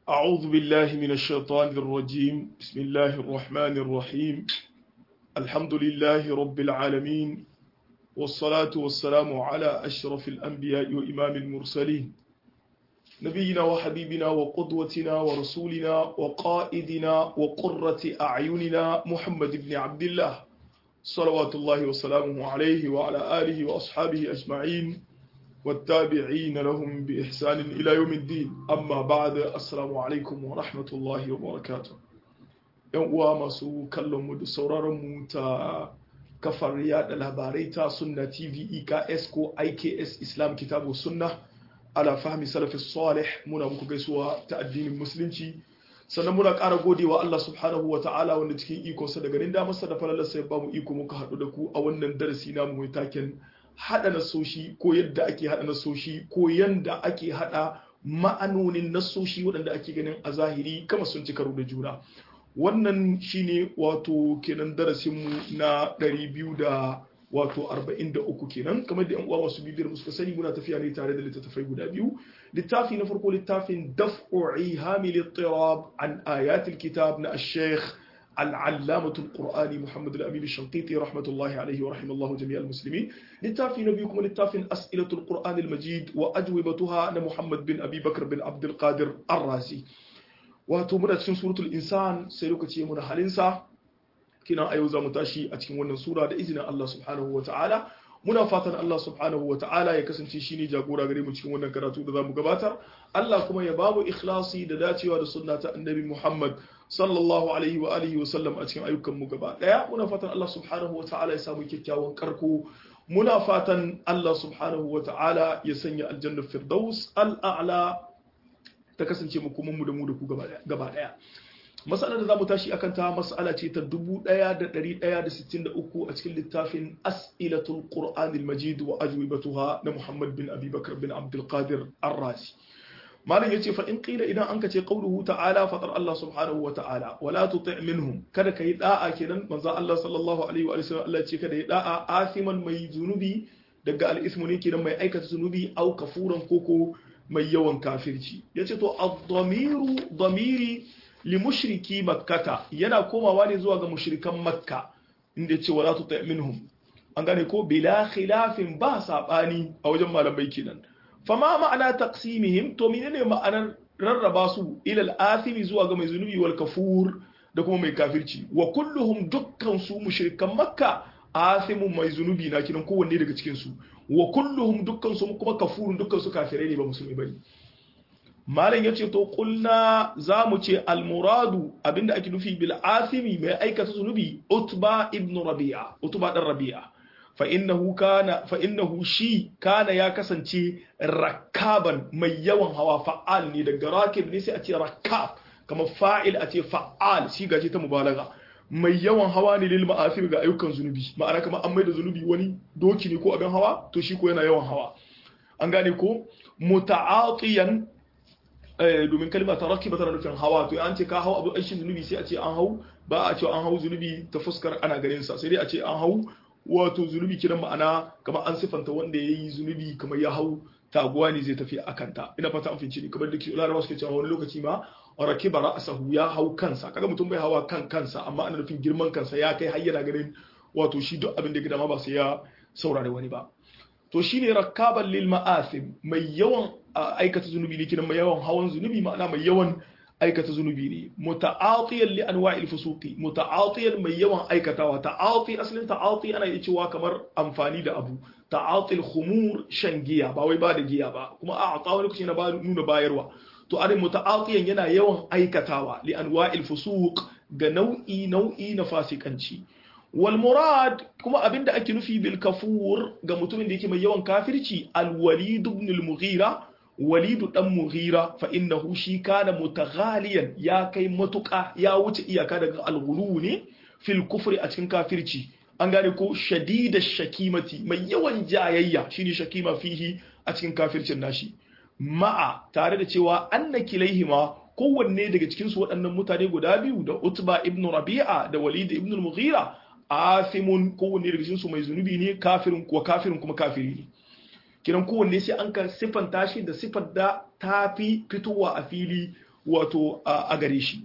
أعوذ بالله من الشيطان الرجيم بسم الله الرحمن الرحيم الحمد لله رب العالمين والصلاة والسلام على أشرف الأنبياء وإمام المرسلين نبينا وحبيبنا وقدوتنا ورسولنا وقائدنا وقرة أعيننا محمد بن عبد الله صلوات الله وسلامه عليه وعلى آله وأصحابه أجمعين والتابعين لهم بإحسان إلى يوم الدين أما بعد السلام عليكم ورحمة الله وبركاته ‘yan uwa masu kallonmu da sauraronmu ta kafar yada labarai ta sunna tv eks ko iks islam kitabu sunna ala fahmi salafi salih muna muku gaisuwa ta addinin musulunci sannan muna ƙara godewa Allah subhanahu wa ta'ala wanda cikin ikonsa da garin damarsa da falalarsa ya ba mu iko muka haɗu da ku a wannan darasi namu mai taken haɗa nasoshi ko yadda ake haɗa nasoshi ko yadda ake haɗa ma'anonin nasoshi waɗanda ake ganin a zahiri kama sun ci karo da juna wannan shine wato kenan darasinmu na 200 da wato 43 kenan kamar da yan uwa masu bibiyar musu sani muna tafiya ne tare da littattafai guda biyu littafi na farko littafin daf'u ihamil ittirab an ayatil kitab na ash-shaykh العلامة القرآني محمد الأمين الشنقيطي رحمة الله عليه ورحمه الله جميع المسلمين للتافي نبيكم للتافي أسئلة القرآن المجيد وأجوبتها أنا محمد بن أبي بكر بن عبد القادر الرازي وتمنى تشين سورة الإنسان سيلوكتي من حالنسا كنا أيوزا متاشي أتكين ونن سورة إذن الله سبحانه وتعالى muna fatan Allah subhanahu wa ta'ala ya kasance shine jagora gare mu cikin wannan karatu da zamu gabatar Allah kuma ya bamu ikhlasi da dacewa da sunna ta annabi Muhammad sallallahu alaihi wa alihi wa sallam a cikin ayyukan mu gaba daya muna fatan Allah subhanahu wa ta'ala ya samu kyakkyawan karko muna fatan Allah subhanahu wa ta'ala ya sanya aljanna firdaus al'a'la ta kasance mu kuma mu da mu da ku gaba daya matsalar da za mu tashi akan ta matsala ce ta 1163 a cikin littafin as'ilatul qur'anil majid wa ajwibatuha na muhammad bin abi bakr bin abdul qadir ar-razi malam yace fa in qila idan anka ce qawluhu ta'ala fatar Allah subhanahu wa ta'ala wala tuti' minhum kada kai da'a kenan manzo Allah sallallahu alaihi wa sallam Allah ce kada yi da'a asiman mai zunubi daga al-ismu ne kenan mai aikata zunubi au kafuran koko mai yawan kafirci yace to ad-damiru damiri limushriki makkata yana komawa ne zuwa ga mushrikan makka inda ce wala tuta minhum an gane ko bila khilafin ba sabani a wajen malamai kenan fama ma'ana taqsimihim to menene ma'anar rarraba su ila al-athimi zuwa ga mai zunubi wal kafur da kuma mai kafirci wa kulluhum dukkan su mushrikan makka athimun mai zunubi na kinan kowanne daga cikin su wa kulluhum dukkan su kuma kafurun dukkan su kafirai ne ba musulmi bane malam ya ce to kulna za mu ce almuradu abinda ake nufi bil asimi mai aikata zunubi utba ibn rabi'a utba dan rabi'a fa innahu kana fa innahu shi kana ya kasance rakaban mai yawan hawa fa'al ne daga rakib ne sai a ce rakab kamar fa'il a ce fa'al shi gaje ta mubalaga mai yawan hawa ne lil ma'asir ga ayyukan zunubi ma'ana kamar an maida zunubi wani doki ne ko abin hawa to shi ko yana yawan hawa an gane ko muta'atiyan domin kalma ta rakiba tana nufin hawa to an ce ka hau abu aikin zunubi sai a ce an hau ba a ce an hau zunubi ta fuskar ana ganin sa sai dai a ce an hau wato zunubi kiran ma'ana kamar an sifanta wanda ya yi zunubi kamar ya hau taguwa ne zai tafi a kanta ina fata an finci ne kamar da larabawa suke cewa wani lokaci ma rakiba ra'asahu ya hau kansa kaga mutum bai hawa kan kansa amma ana nufin girman kansa ya kai har yana ganin wato shi duk abin da gida ma ba sai ya saurare wani ba to shine rakaban lil ma'asim mai yawan aikata zunubi ne kinan mai yawan hawan zunubi ma'ana mai yawan aikata zunubi ne muta'atiyan li anwa'il fusuqi muta'atiyan mai yawan aikatawa ta'ati asalin ta'ati ana iya cewa kamar amfani da abu ta'atil khumur shan giya ba wai ba da giya ba kuma a ata wani kuce na ba nuna bayarwa to arin muta'atiyan yana yawan aikatawa li anwa'il fusuq ga nau'i nau'i na fasikanci والمراد كما أبين دا أكي نفي بالكفور غمتومين ديكي من يوان كافرشي الوليد بن المغيرة وليد بن مغيرة فإنه شي كان متغاليا يا كي متقع يا وجه يا كان الغلوني في الكفر أتكن كافرشي an gane ko shadida shakimati mai yawan jayayya shine shakima fihi a cikin kafircin nashi ma'a tare da cewa anna kilaihima kowanne daga cikin su waɗannan mutane guda biyu da Utba ibn Rabi'a da Walid ibn al-Mughira asimun kowanne daga cikin su mai zunubi ne kafirin kuwa kafirin kuma kafiri ne kiran kowanne sai an ka siffanta shi da siffar da ta fi fitowa a fili wato a gare shi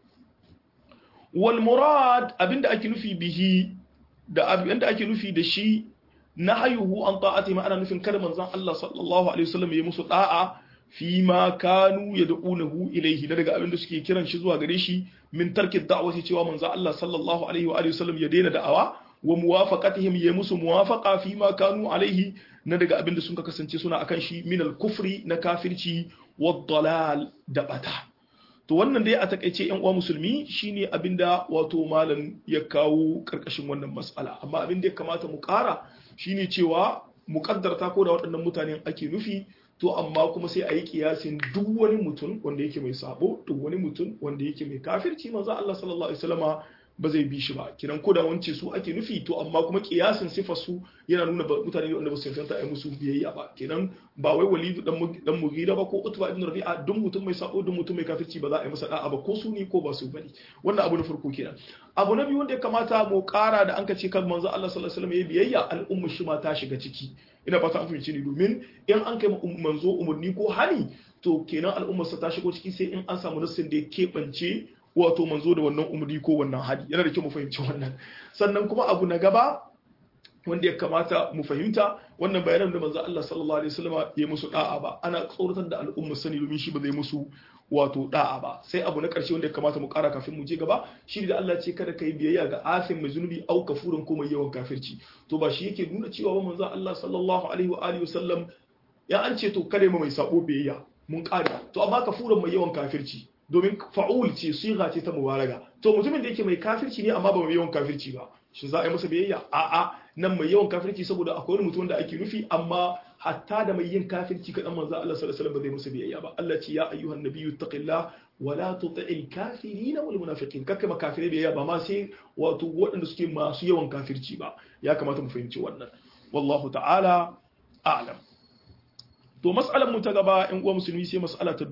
wal murad abinda ake nufi bihi da abinda ake nufi da shi nahayuhu an ta'ati ma ana nufin kada manzon Allah sallallahu alaihi wasallam ya musu da'a fi ma kanu yad'unahu ilayhi daga abinda suke kiran shi zuwa gare shi min tarki da'wati cewa manzon Allah sallallahu alaihi wa alihi wasallam ya daina da'awa wa muwafaqatihim ya musu muwafaqa fi ma kanu alaihi na daga abinda sun kasance suna akan shi min al-kufri na kafirci wad dalal da bata to wannan dai a takaice yan uwa musulmi shine abinda wato malam ya kawo karkashin wannan mas'ala amma abin da ya kamata mu kara shine cewa muƙaddarta ko da waɗannan mutanen ake nufi to amma kuma sai a yi kiyasin duk wani mutum wanda yake mai sabo duk wani mutum wanda yake mai kafirci manzo Allah sallallahu alaihi wasallama ba zai bi shi ba kiran ko da wance su ake nufi to amma kuma kiyasin sifar su yana nuna mutane wanda ba su tantance ai musu biyayya ba kenan ba wai walidu dan dan mugira ba ko utba ibn rabi'a duk mutum mai sabo duk mutum mai kafirci ba za a yi masa da'a ba ko su ne ko ba su bane wannan abu na farko kenan abu na biyu wanda ya kamata mu kara da an ka ce kan manzo Allah sallallahu alaihi wasallam ya biyayya al'umma shi ma ta shiga ciki ina fata an fahimci ni domin in an kai manzo umurni ko hani to kenan al'ummar sa ta shigo ciki sai in an samu nassin da ya keɓance wato manzo da wannan umarni ko wannan hadi yana da kyau mu fahimci wannan sannan kuma abu na gaba wanda ya kamata mu fahimta wannan bayanan da manzo Allah sallallahu alaihi wasallam ya musu da'a ba ana tsoratar da al'umma sani domin shi ba zai musu wato da'a ba sai abu na karshe wanda ya kamata mu kara kafin mu je gaba shi da Allah ce kada kai biyayya ga afin mai zunubi au kafurin ko mai yawan kafirci to ba shi yake nuna cewa ba manzo Allah sallallahu alaihi wa alihi wasallam ya an ce to kare mai sabo biyayya mun kare to amma kafurin mai yawan kafirci domin fa'ul ce siga ce ta mubalaga to mutumin da yake mai kafirci ne amma ba mai yawan kafirci ba shi za a yi masa biyayya a'a nan mai yawan kafirci saboda akwai wani mutum da ake nufi amma hatta da mai yin kafirci kadan manzo Allah sallallahu alaihi wasallam ba zai masa biyayya ba Allah ce ya ayyuhan nabiyyu taqillah wa la tuti'il kafirin wal munafiqin kaka ma kafirai biyayya ba ma sai wato waɗanda suke masu yawan kafirci ba ya kamata mu fahimci wannan wallahu ta'ala a'lam to mas'alar mu ta gaba in uwa musulmi sai mas'ala ta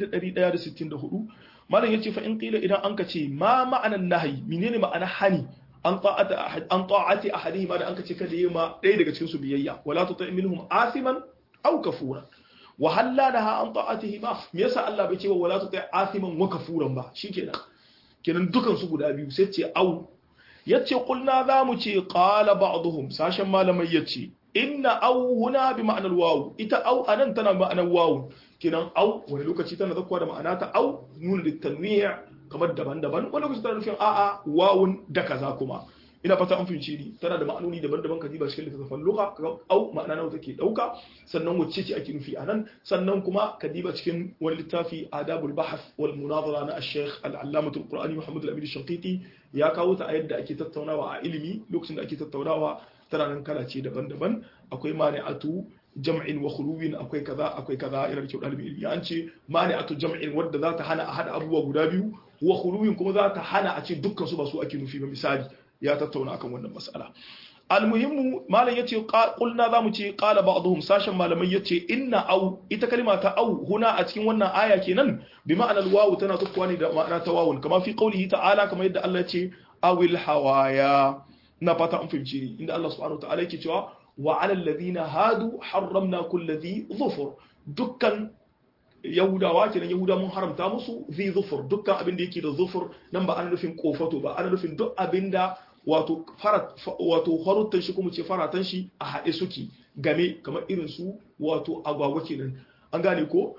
1164 malam yace fa in qila idan an ka ce ma ma'anan nahyi menene ma'ana hani an ta'ati an ta'ati ahadihi ma da an ka ce kada yima ɗaya daga cikin su biyayya wala tuti minhum asiman aw kafura wa halla laha an ta'atihi ma me yasa Allah bai ce wa wala tuti asiman wa kafuran ba shikenan kenan dukan su guda biyu sai ce au yace qulna za mu ce qala ba'dhum sashen malamai yace inna au huna bi ma'anar wawu ita au anan tana ma'anar wawu kinan au wani lokaci tana zakkuwa da ma'ana ta au nuna da tanwiya kamar daban-daban wani lokaci tana nufin a'a wawun da kaza kuma ina fata an fahimci ni tana da ma'anoni daban-daban ka diba cikin littattafan lugha kaga au ma'ana nawa take dauka sannan wacce ce ake nufi anan sannan kuma ka diba cikin wani littafi adabul bahth wal munazara na al-sheikh al-allamah al-qur'ani muhammad al-amin al-shanqiti ya kawo ta a yadda ake tattaunawa a ilimi lokacin da ake tattaunawa tana nan kala ce daban-daban akwai mani'atu jam'in wa khuluwin akwai kaza akwai kaza yana da kyau dalibin ilimi an ce mani'atu jam'in wadda za ta hana a hada abubuwa guda biyu wa khuluwin kuma za ta hana a ce dukkan su ba su ake nufi ba misali ya tattauna akan wannan mas'ala almuhimmu malam yace qulna zamu ce qala ba'dhum sashen malamai yace inna au ita kalma ta au huna a cikin wannan aya kenan bi ma'anar wawu tana tukkuwa ne da ma'ana ta wawun kama fi qaulihi ta'ala kamar yadda Allah ya ce awil hawaya na fata an fahimci ni inda Allah subhanahu wataala yake cewa wa ala alladhina hadu harramna kulli dhi dhufur dukkan yahudawa kenan yahuda mun haramta musu dhi dhufur dukkan abin da yake da dhufur nan ba ana nufin kofato ba ana nufin duk abin da wato farat wato haruttan shi kuma ce faratan shi a haɗe suke game kamar irin su wato agwagwa kenan an gane ko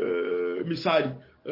misali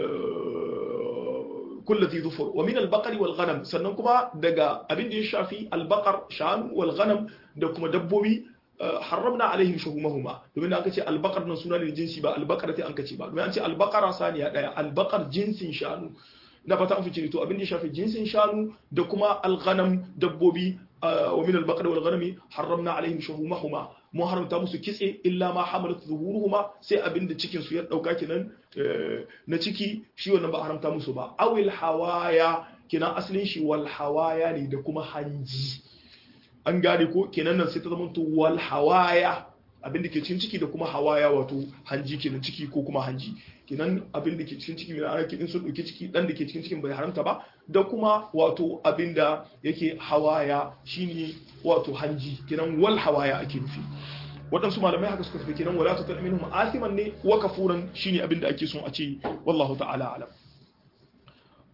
كل ذي ظفر ومن البقر والغنم sannan kuma daga abin da ya shafi albaqar shanu wal ghanam da kuma dabbobi haramna alaihim shuhumahuma domin aka ce albaqar nan suna ne jinsi ba albaqar sai an kace ba domin an ce albaqara saniya daya albaqar jinsin shanu na fata an fice to abin da ya shafi jinsin shanu da kuma alghanam dabbobi wa min albaqar wal ghanami haramna alaihim shuhumahuma mun haramta musu kitse illa ma hamalat zuhuruhuma sai abin da cikin su ya dauka kenan na ciki shi wannan ba haramta musu ba awil hawaya kenan asalin shi wal hawaya ne da kuma hanji an gane ko kenan nan sai ta zama to wal hawaya abin da ke cikin ciki da kuma hawaya wato hanji kenan ciki ko kuma hanji kenan abin da ke cikin ciki mai ana in sun dauki ciki dan da ke cikin cikin bai haramta ba da kuma wato abin da yake hawaya shine wato hanji kenan wal hawaya ake nufi waɗansu malamai haka suka tafi kenan wala tutar minhum asiman ne wa kafuran shine abin da ake son a ce wallahu ta'ala alam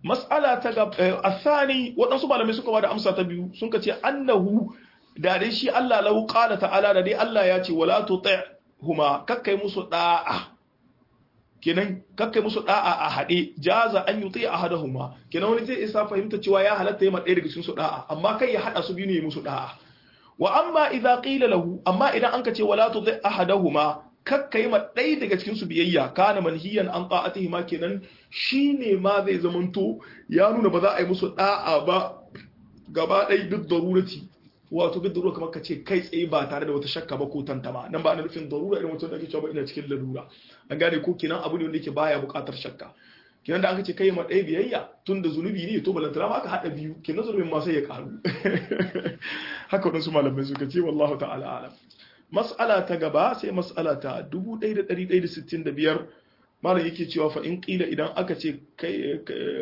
mas'ala ta ga athani waɗansu malamai suka bada amsa ta biyu sun ka ce annahu da dai shi Allah lahu qala ta'ala da dai Allah ya ce wala tuti' huma kakkai musu da'a kenan kakkai musu da'a a hade jaza an yuti ahadahuma kenan wani zai isa fahimta cewa ya halatta yi ma ɗaya daga cikin su da'a amma kai ya hada su biyu ne musu da'a wa amma idza qila lahu amma idan anka ce wala tuti ahadahuma kakka yi ma ɗaya daga cikin su biyayya kana manhiyan an ta'atihi ma kenan shine ma zai zamanto ya nuna ba za a yi musu da'a ba gaba ɗaya duk darurati wato duk darura kamar ka ce kai tsaye ba tare da wata shakka ba ko tantama nan ba ana nufin darura irin mutum da ake cewa ba ina cikin lalura an gane ko kenan abu ne wanda yake baya buƙatar shakka kenan da aka ce kai ma ɗaya biyayya tun da zunubi ne to balantana ma aka haɗa biyu kenan zunubin ma sai ya ƙaru haka waɗansu malamai suka ce wallahu ta'ala alam mas'ala ta gaba sai mas'ala ta 1165 malam yake cewa fa in qila idan aka ce kai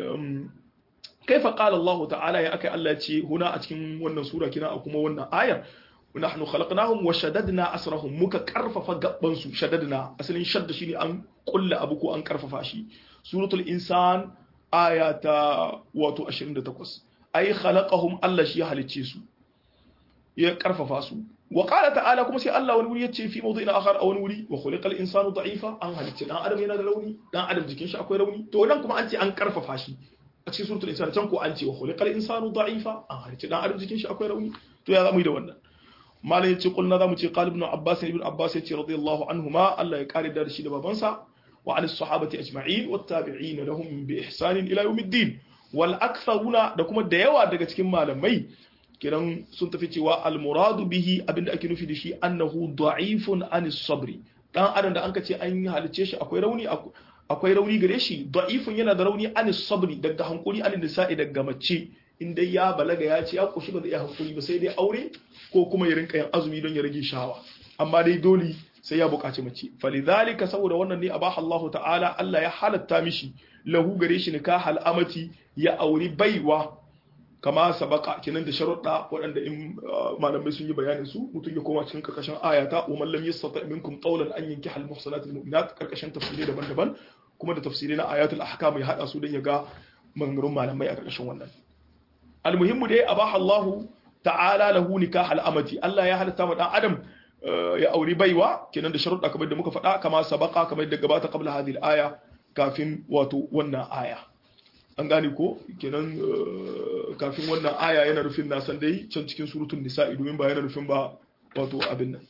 kaifa qala Allah ta'ala ya akai Allah ce huna a cikin wannan sura kina a kuma wannan ayar nahnu khalaqnahum wa shaddadna asrahum muka karfafa gabban su shaddadna asalin shadda shine an kulla abu ko an karfafa shi suratul insan aya ta wato 28 ay khalaqahum Allah shi ya halicce su ya karfafa su wa qala ta'ala kuma sai Allah wani wuri yace fi mawdu'in akhar a wani wuri wa khuliqal insanu da'ifa an halicce dan adam yana da rauni dan adam jikin shi akwai rauni to nan kuma an ce an karfafa shi a cikin suratul insan can ko an ce wa khuliqal insanu da'ifa an halicce dan adam jikin shi akwai rauni to ya zamu yi da wannan malam yace kulna zamu ce qal ibn abbas ibn abbas yace radiyallahu anhuma Allah ya kare da shi da babansa wa an sahabati ajma'in wat tabi'in lahum bi ihsan ila yawmiddin wal aktharuna da kuma da yawa daga cikin malamai kiran sun tafi cewa al muradu bihi abinda ake nufi da shi annahu da'ifun an sabri dan adam da anka ce an halice shi akwai rauni akwai rauni gare shi da'ifun yana da rauni an sabri daga hankuri an nisa'i daga mace in dai ya balaga ya ce ya kushi ba zai iya hankuri ba sai dai aure ko kuma ya rinka yin azumi don ya rage shawa amma dai dole sai ya buƙaci mace falidhalika saboda wannan ne abaha Allah ta'ala Allah ya halatta mishi lahu gare shi nikah amati ya auri baiwa kama sabaka kenan da sharuɗa waɗanda in malamai sun yi bayanin su mutum ya koma cikin karkashin ayata wa man lam yastata minkum qawlan an yankiha al muhsanat al mu'minat karkashin tafsirai daban-daban kuma da tafsirai na ayatul ahkam ya hada su don ya ga maganganun malamai a karkashin wannan almuhimmu dai abaha Allah ta'ala lahu nikah al-amati Allah ya halatta ma dan adam ya auri baiwa kenan da sharuɗa kamar da muka faɗa kama sabaka kamar da gabata qabla hadhihi al-aya kafin wato wannan aya an gane ko kenan kafin wannan aya yana nufin na san dai can cikin suratul nisa'i domin ba yana nufin ba wato abin nan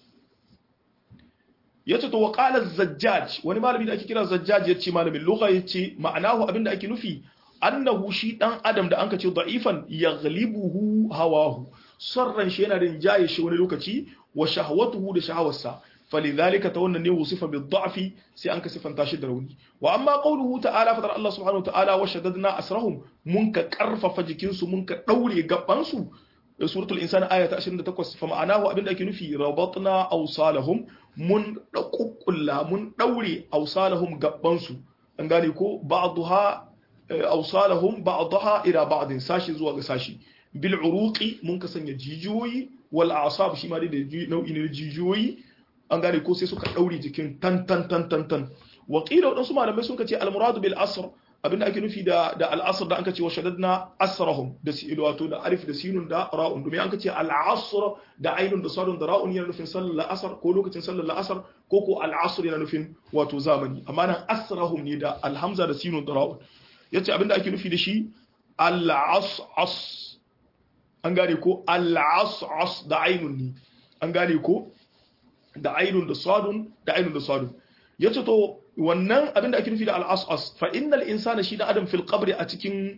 yace to wa qala zajjaj wani malami da ake kira zajjaj yace malamin lugha yace ma'anahu abinda ake nufi annahu shi dan adam da anka ce da'ifan yaghlibuhu hawahu sarran shi yana rinjaye shi wani lokaci wa shahwatuhu da shahawarsa falidhalika ta wannan ne wusifa bi dha'fi sai an ka sifanta shi da rauni wa amma qawluhu ta'ala fadar Allah subhanahu wa ta'ala wa shaddadna asrahum mun ka karfafa jikin su mun ka daure gaban su suratul insani aya ta 28 fa ma'anahu abinda ake nufi rabatna awsalahum mun dakukkulla mun daure awsalahum gaban su an gane ko ba'daha awsalahum ba'daha ila ba'din sashi zuwa ga sashi bil uruqi mun ka sanya jijiyoyi wal a'sab shi ma da nau'i ne jijiyoyi an gane ko sai suka daure jikin tan tan tan tan tan wa qila wadansu malamai sun ce al muradu bil asr abinda ake nufi da da al asr da an ce wa shaddadna asrahum da si wato da alif da sinun da ra'un domin an ce al asr da ainun da sadun da ra'un yana nufin sallar asr ko lokacin sallar asr ko ko al asr yana nufin wato zamani amma nan asrahum ne da al hamza da sinun da ra'un yace abinda ake nufi da shi al as an gane ko al as da ainun ne an gane ko da ainun da sadun da ainun da sadun yace to wannan abin da ake nufi da al-as'as fa innal insana shi da adam fil qabri a cikin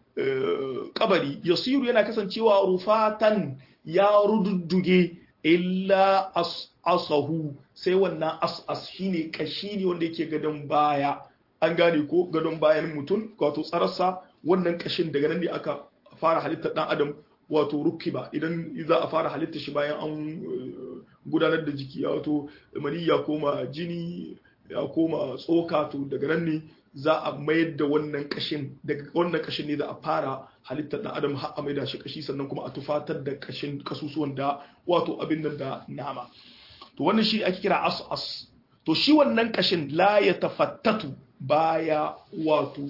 kabari yasiru yana kasancewa rufatan ya rududduge illa as'asahu sai wannan as'as shine kashi ne wanda yake gadon baya an gane ko gadon bayan mutum wato tsararsa wannan kashin daga nan ne aka fara halittar dan adam wato rukiba idan za a fara halitta shi bayan an gudanar da jiki wato mani ya koma jini ya koma tsoka to daga nan ne za a mayar da wannan kashin daga wannan kashin ne za a fara halittar da adam har a maida shi kashi sannan kuma a tufatar da kashin kasusuwan da wato abin nan da nama to wannan shi ake kira as-as to shi wannan kashin la ya tafattatu baya wato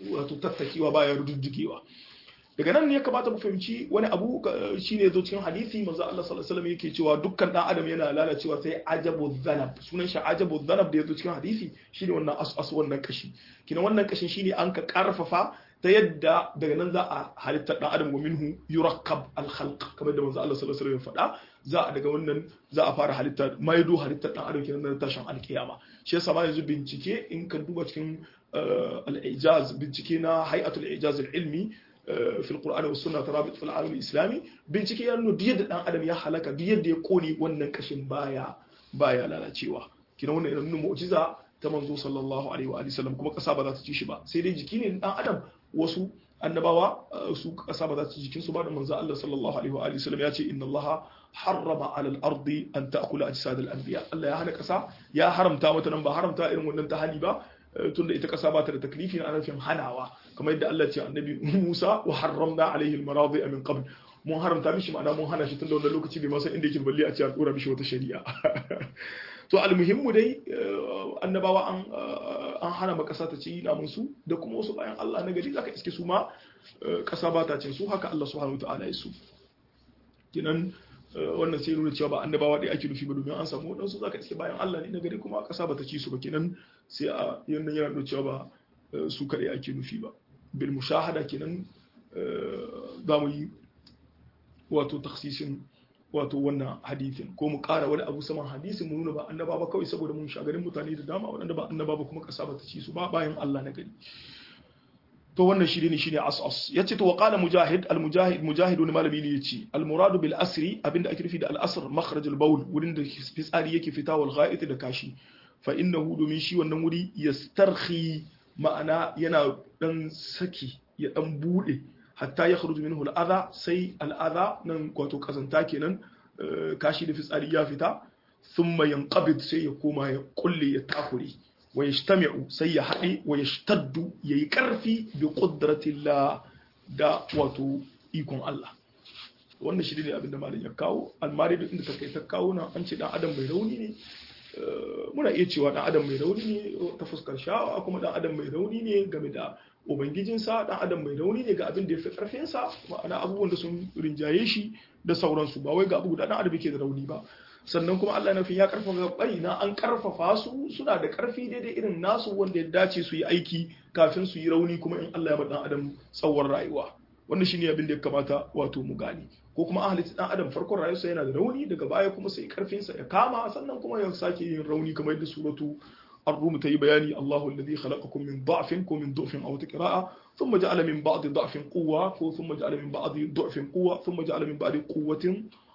wato tattakewa baya rududdugewa daga nan ne ya kamata mu fahimci wani abu shine zo cikin hadisi manzo Allah sallallahu alaihi wasallam yake cewa dukkan dan adam yana lalacewa sai ajabu dhanab sunan shi ajabu dhanab da yazo cikin hadisi shine wannan as wannan kashi kina wannan kashin shine an ka karfafa ta yadda daga nan za a halitta dan adam wa minhu yurakkab al khalq kamar da manzo Allah sallallahu alaihi wasallam ya faɗa za a daga wannan za a fara halitta maido halitta dan adam kenan na tashin alkiyama shi yasa ma yanzu bincike in ka duba cikin al-ijaz bincike na hay'atul ijaz al-ilmi في القرآن والسنة ترابط في العالم الإسلامي bincike ya nuna duk dan adam ya halaka duk yadda ya kone wannan kashin baya baya lalacewa kina wannan yana nuna mu'jiza ta manzo sallallahu alaihi wa sallam kuma kasa ba za ta ci shi ba sai dai jiki ne dan adam wasu annabawa su kasa ba za ta ci jikin su ba da manzo Allah sallallahu alaihi wa sallam ya ce inna Allah harrama ala al-ardi an ta'kula ajsad al-anbiya Allah ya hana kasa ya haramta mata nan ba haramta irin wannan ta hali ba tunda ita kasa ba ta da taklifi na nufin hanawa kamar yadda Allah ce annabi Musa wa harramna alaihi al-maradi min qabl mun haramta mishi ma'ana mun hana shi tunda wannan lokaci bai masa inda yake balle a ce a dora mishi wata shari'a to almuhimmu dai annabawa an an hana ma kasa ta ci namun su da kuma wasu bayan Allah na gari zaka iske su ma kasa ba ta cin su haka Allah subhanahu wataala ya su kinan wannan sai nuna cewa ba annabawa ɗaya ake nufi ba domin an samu waɗansu zaka iske bayan Allah ne na gari kuma ƙasa ba ta ci su ba kenan sai a yannan yana nuna cewa ba su kaɗai ake nufi ba bil mushahada kenan za mu yi wato taksisin wato wannan hadithin ko mu ƙara wani abu saman hadisin mu nuna ba annaba ba kawai saboda mun shagarin mutane da dama waɗanda ba annaba ba kuma ƙasa ba ta ci su ba bayan Allah na gari to wannan shi ne shine asas yace to waqala mujahid al mujahid mujahid wani malami ne yace al muradu bil asri abinda ake nufi da al asr makhraj al bawl wurin da fitsari yake fita wal gha'it da kashi fa innahu domin shi wannan wuri yastarhi ma'ana yana dan saki ya dan bude hatta ya kharuju minhu al adha sai al adha nan wato kazanta kenan kashi da fitsari ya fita thumma yanqabid sai ya koma ya kulle ya takure wa yajtami'u sai ya haɗe wa yashtaddu yayi ƙarfi bi qudratillah da wato ikon Allah wannan shi ne abinda malam ya kawo almari da inda take ta kawo nan an ce dan adam mai rauni ne muna iya cewa dan adam mai rauni ne ta fuskar sha'awa kuma dan adam mai rauni ne game da ubangijinsa dan adam mai rauni ne ga abin da ya fi karfinsa ma'ana abubuwan da sun rinjaye shi da sauransu ba wai ga abu guda dan adam yake da rauni ba sannan kuma Allah nufin ya karfafa bari na an karfafa su suna da karfi daidai irin nasu wanda ya dace su yi aiki kafin su yi rauni kuma in Allah ya ba dan adam tsawon rayuwa wannan shine abin da ya kamata wato mu gane ko kuma an halitta dan adam farkon rayuwarsa yana da rauni daga baya kuma sai karfin sa ya kama sannan kuma ya sake yin rauni kamar yadda suratu الروم تي بياني الله الذي خلقكم من ضعف ومن ضعف أو تقراء ثم جعل من بعض ضعف قوة ثم جعل من بعض ضعف قوة ثم جعل من بعد قوة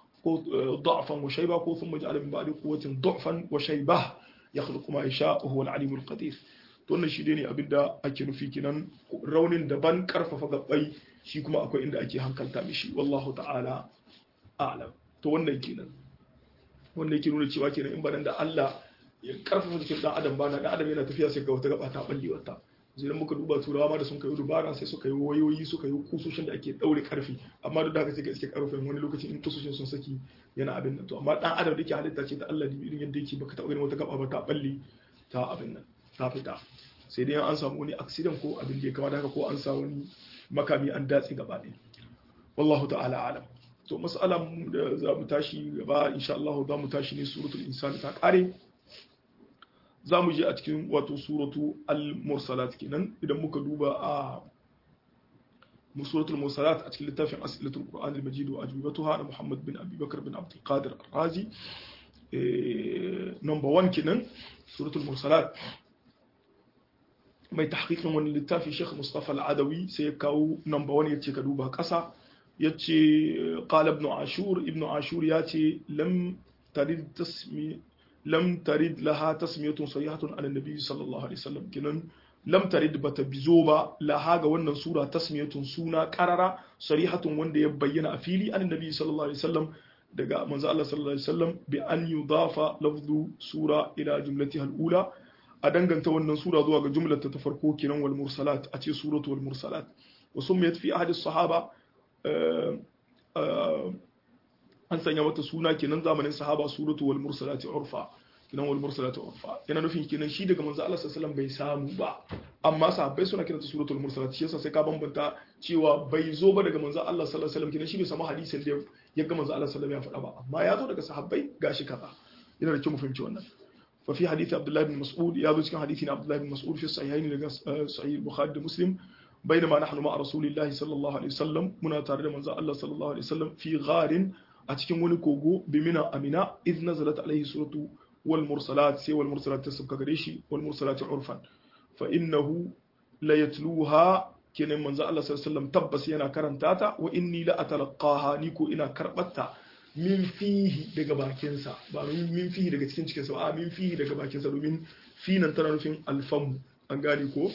ضعفا وشيبة ثم جعل من بعد قوة ضعفا وشيبة يخلق ما يشاء وهو العليم القدير wannan shi ne abin da ake nufi kinan raunin daban karfafa gabbai shi kuma akwai inda ake hankalta mishi wallahu ta'ala a'lam to wannan kenan wannan yake nuna cewa kenan in ba da Allah ya karfafa jikin dan adam ba na dan adam yana tafiya sai ga wata gaba ta balle wata zai muka duba turawa ma da sun kai dubara sai suka yi wayoyi suka yi kusoshin da ake daure karfi amma duk da haka sai ka iske karfin wani lokacin in kusoshin sun saki yana abin nan to amma dan adam da yake halitta ce ta Allah ne irin yadda yake baka taɓa ganin wata gaba ba ta balle ta abin nan ta fita sai dai an samu wani accident ko abin da ya kamata haka ko an sa wani makami an datse gaba ɗaya wallahu ta'ala alam to mas'alan da za mu tashi gaba insha Allah za mu tashi ne suratul insan ta kare za mu je a cikin wato suratu al-mursalat kenan idan muka duba a suratul mursalat a cikin littafin asilatul qur'an al-majid wa ajwibatuha na muhammad bin abi bakar bin abdul qadir ar-razi number 1 kenan suratul mursalat mai tahqiqin wani littafi Sheikh Mustafa Al-Adawi sai ya kawo number 1 yace ka duba kasa yace qala ibn ashur ibn ashur yace lam tarid tasmi lam tarid laha tasmiyatun sahihatun ala nabi sallallahu alaihi wasallam kinan lam tarid bata bizo ba laha ga wannan sura tasmiyatun suna qarara sarihatun wanda ya bayyana a fili an nabi sallallahu alaihi wasallam daga manzo Allah sallallahu alaihi wasallam bi an yudafa lafzu sura ila jumlatiha al-ula a danganta wannan sura zuwa ga jumlata ta farko kinan wal mursalat a ce suratu wal mursalat wa summiyat fi ahadi sahaba an sanya mata suna kenan zamanin sahaba suratu wal mursalati urfa kinan wal mursalati urfa yana nufin kinan shi daga manzo Allah sallallahu alaihi wasallam bai samu ba amma sahabbai suna kiranta suratul mursalat shi yasa sai ka bambanta cewa bai zo ba daga manzo Allah sallallahu alaihi wasallam kinan shi bai samu hadisin da ya ga manzo Allah sallallahu alaihi wasallam ya faɗa ba amma ya zo daga sahabbai gashi kaza yana da kyau mu fahimci wannan fa fi hadisi Abdullah bin Mas'ud ya zo cikin hadisi na Abdullah bin Mas'ud fi sahihaini daga sahih Bukhari da Muslim بينما نحن مع رسول الله صلى الله عليه وسلم منا تare da manzo Allah sallallahu alaihi wasallam fi gharin a cikin wani kogo bimina amina idh nazalat alaihi suratu wal mursalat sai wal mursalat ta sabka gare shi wal mursalat urfan fa innahu la yatluha kenan manzo Allah sallallahu alaihi wasallam tabbas yana karanta ta wa inni la atalaqaha ni ko ina karbatta min fihi daga bakinsa ba min fihi daga cikin cikinsa ba min fihi daga bakinsa domin fi nan tana nufin alfamu an gane ko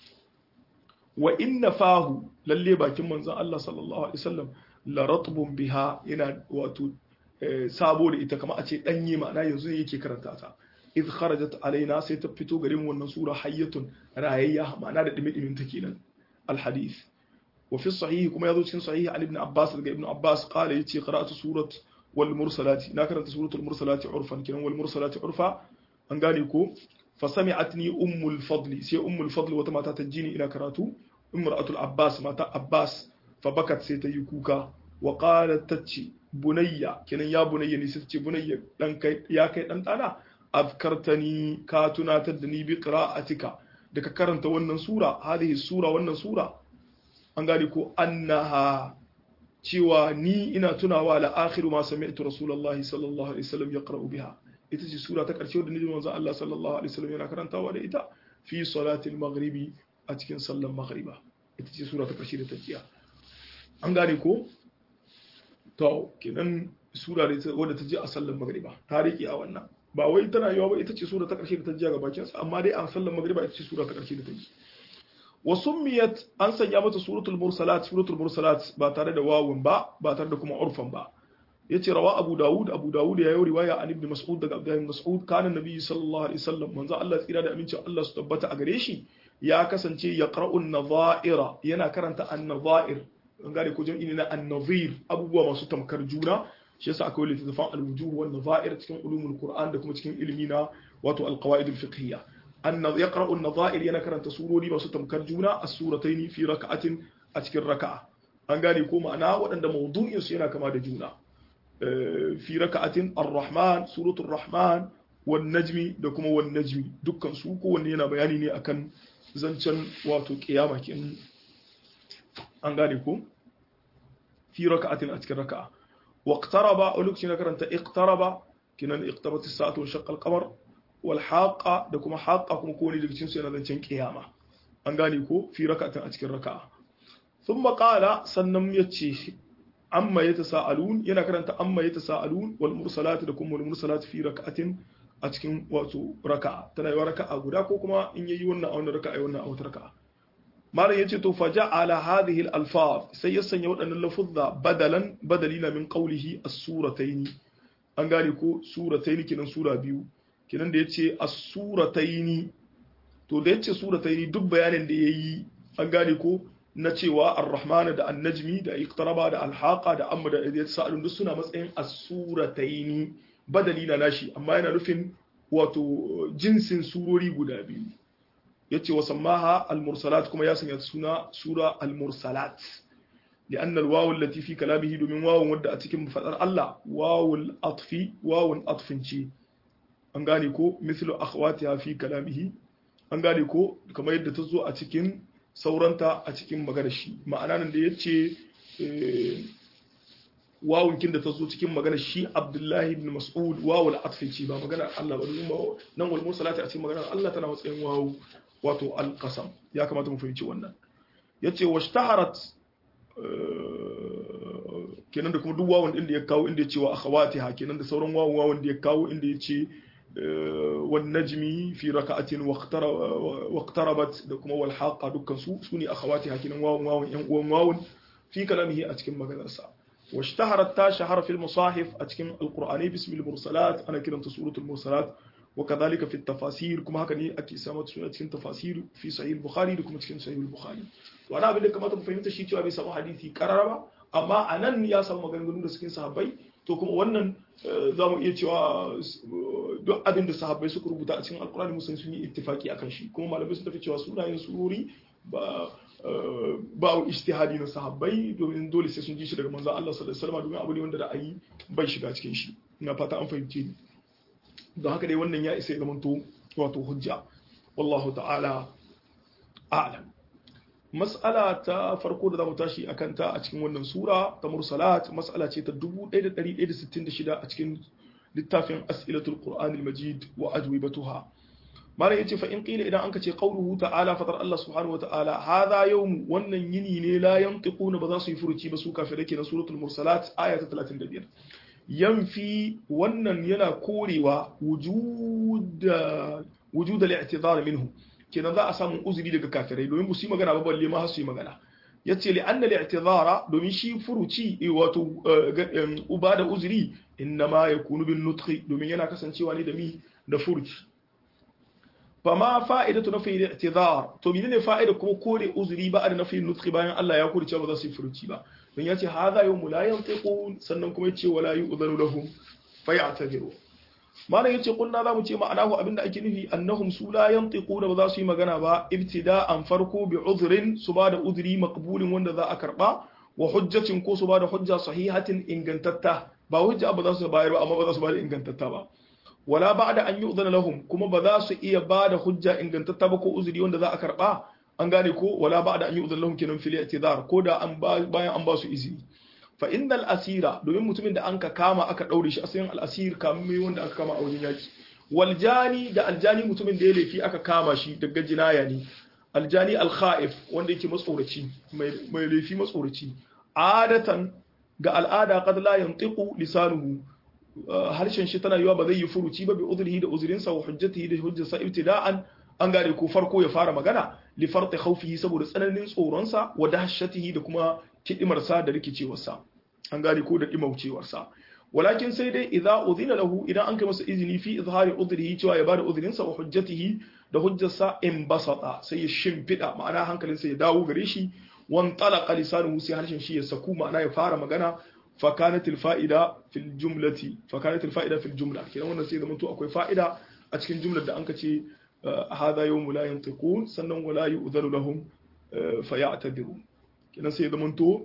wa inna fahu lalle bakin manzon Allah sallallahu alaihi wasallam la ratbun biha yana wato sabo da ita kamar a ce danye ma'ana yanzu yake karanta ta id kharajat alaina sai ta fito garin wannan sura hayyatun rayayya ma'ana da dimi dimin ta kenan al hadith wa fi sahih kuma yazo cikin sahih ali ibn abbas daga ibn abbas qala yace qira'atu surat wal mursalati na karanta suratul mursalati urfan kenan wal mursalati urfa an gane ko fasami'atni ummul fadli sai ummul fadli wata mata ta jini ina karatu imra'atul abbas mata abbas fa bakat sai ta yi kuka wa qalat tace bunayya kenan ya bunayya ne sai ta ce bunayya dan kai ya kai dan dana afkartani ka tunatar da ni bi qira'atika da ka karanta wannan sura hadhihi sura wannan sura an gane ko annaha cewa ni ina tunawa la akhiru ma sami'tu rasulullahi sallallahu alaihi wasallam yaqra'u biha ita ce sura ta ƙarshe wadda nijin manzon Allah sallallahu alaihi wasallam yana karantawa da ita fi salatil maghribi a cikin sallan maghriba ita ce sura ta ƙarshe da ta jiya an gane ko to kenan sura da wadda ta je a sallan maghriba ta riƙe a wannan ba wai tana yawa ba ita ce sura ta ƙarshe da ta jiya ga bakin sa amma dai a sallan maghriba ita ce sura ta ƙarshe da ta yi wa summiyat an sanya mata suratul mursalat suratul mursalat ba tare da wawun ba ba tare da kuma urfan ba yace rawa Abu Dawud Abu Dawud ya yi riwaya an Ibn Mas'ud daga Abdullah ibn Mas'ud kana Nabi sallallahu alaihi wasallam manzo Allah tsira da amincin Allah su tabbata a gare shi ya kasance ya qara'u an-nadha'ira yana karanta an-nadha'ir an gane ko jam'i na an-nadhir abubuwa masu tamkar juna shi yasa akwai littafin al-wujuh wan nadha'ir cikin ulumul Qur'an da kuma cikin ilmi na wato al-qawaid al-fiqhiyya an yaqra'u an-nadha'ir yana karanta surori masu tamkar juna as-suratayn fi raka'atin a cikin raka'a an gane ko ma'ana waɗanda mawdu'in su yana kama da juna fi raka'atin ar-rahman suratul rahman wan najmi da kuma wan najmi dukkan su kowanne yana bayani ne akan zancen wato kiyama kin an gane ko fi raka'atin a cikin raka'a waqtaraba a lokacin da karanta iqtaraba kinan iqtarabat as-sa'atu wa shaqqa al-qamar wal haqa da kuma haqa kuma kowanne daga cikin su yana zancen kiyama an gane ko fi raka'atin a cikin raka'a thumma qala sannan yace amma ya tasa'alun yana karanta amma ya tasa'alun wal mursalati da kuma wal mursalati fi raka'atin a cikin wato raka'a tana yawa raka'a guda ko kuma in yayi wannan a wannan raka'a yayi wannan a wata raka'a malam yace to faja'ala hadhihi al alfaz sai ya sanya waɗannan lafuzza badalan badalina min qawlihi as-suratayn an gane ko suratayn kinan sura biyu kinan da yace as-suratayn to da yace suratayn duk bayanin da yayi an gane ko na cewa ar-rahman da an-najmi da iqtaraba da al-haqa da amma da yatasaalun duk suna matsayin as-surataini badali na nashi amma yana nufin wato jinsin surori guda biyu yace wa sammaha al-mursalat kuma ya sanya suna sura al-mursalat لأن الواو التي في كلامه دومين واو ودى أتكم بفتر الله واو الأطف واو الأطف شي أنغانيكو مثل أخواتها في كلامه أنغانيكو كما يدى تزو أتكم sauranta a cikin maganar shi ma'ana nan da ya ce wawun kin da ta zo cikin maganar shi abdullahi ibn mas'ud wawul atfici ba maganar Allah ba domin nan wal mursalati a cikin maganar Allah tana matsayin wawu wato alqasam ya kamata mu fahimci wannan yace washtaharat kenan da kuma duk wawun din da ya kawo inda ya ce wa akhawatiha kenan da sauran wawun wawun da ya kawo inda ya ce والنجم في ركعة واقتربت دكما والحاقة دكان سو سوني أخواتها كنا واو واو واو واو في كلامه أتكم مغنسا واشتهرت تا شهر في المصاحف أتكم القرآني باسم المرسلات أنا كنا سورة المرسلات وكذلك في التفاسير كما هكذا أكي سامت سورة أتكم تفاسير في صحيح البخاري لكم أتكم صحيح البخاري وأنا أقول لك ما تفهمت شيء توا بيسمى حديثي كرربا أما أنا يا سامو مغنغنو da cikin sahabbai to kuma wannan za mu iya cewa duk abin da sahabbai suka rubuta a cikin alkurani musulmi sun yi ittifaki akan shi kuma malamai sun tafi cewa sunayen surori ba ba ijtihadi na sahabbai domin dole sai sun ji shi daga manzon Allah sallallahu alaihi wasallam domin abu ne wanda ra'ayi bai shiga cikin shi ina fata an fahimce ni don haka dai wannan ya isa ya zamanto wato hujja wallahu ta'ala a'lam mas'ala ta farko da zamu tashi akan ta a cikin wannan sura ta mursalat mas'ala ce ta 1166 a cikin littafin as'ilatul qur'anil majid wa ajwibatuha mara yace fa in qila idan anka ce qauluhu ta'ala fatar Allah subhanahu wata'ala hadha yawm wannan yini ne la yantiquna ba za su yi furuci ba su kafirai kenan suratul mursalat aya ta 35 yanfi wannan yana korewa wujud wujud al-i'tidar minhu kenan za a samu uzuri daga kafirai domin ba su yi magana ba balle ma har su yi magana yace li anna al-i'tidara domin shi furuci wato uba da uzuri innama yakunu bin nutqi domin yana kasancewa ne da mi da furuci fama fa'idatu nafi al-i'tidar to menene fa'ida kuma kore uzuri ba da nafi nutqi bayan Allah ya kore cewa ba za su yi furuci ba don yace hadha yawmu la yantiqun sannan kuma yace wala yu'dhanu lahum fayatadiru malam yace kunna zamu ce ma'anahu abinda ake nufi annahum su la yantiquna ba za su yi magana ba ibtida'an farko bi udhrin su ba da udhri maqbulin wanda za a karba wa hujjatin ko su ba da hujja sahihatin ingantatta ba hujja ba za su bayar ba amma ba za su ba da ingantatta ba wala ba'da an yu'dhana lahum kuma ba za su iya ba da hujja ingantatta ba ko uzuri wanda za a karba an gane ko wala ba'da an yu'dhana lahum kenan fil i'tidar ko da an bayan an ba su izini fa innal asira domin mutumin da anka kama aka daure shi asalin al-asir kamun wanda aka kama a wajen yaki wal jani da aljani mutumin da ya laifi aka kama shi daga jinaya ne aljani al-kha'if wanda yake matsoraci mai laifi matsoraci adatan ga al'ada qad la yantiqu lisanuhu harshen shi tana yiwa ba zai yi furuci ba bi udrihi da uzrinsa wa hujjatihi da hujjarsa ibtida'an an gane ko farko ya fara magana li farti khawfihi saboda tsananin tsoronsa wa dahshatihi da kuma kidimarsa da rikicewarsa an gane ko da dimaucewarsa walakin sai dai idza udhina lahu idan an kai masa izini fi izhari udrihi cewa ya bada udrinsa wa hujjatihi da hujjarsa in basata sai ya shimfida ma'ana hankalinsa ya dawo gare shi wan talaqa lisanuhu sai harshen shi ya saku ma'ana ya fara magana فكانت الفائدة في الجملة فكانت الفائدة في الجملة كنا wannan sai zaman to akwai fa'ida a cikin jumlar da anka ce hada yawm la yantiqun sannan wala yu'dhanu lahum fayatadiru kina sai zaman to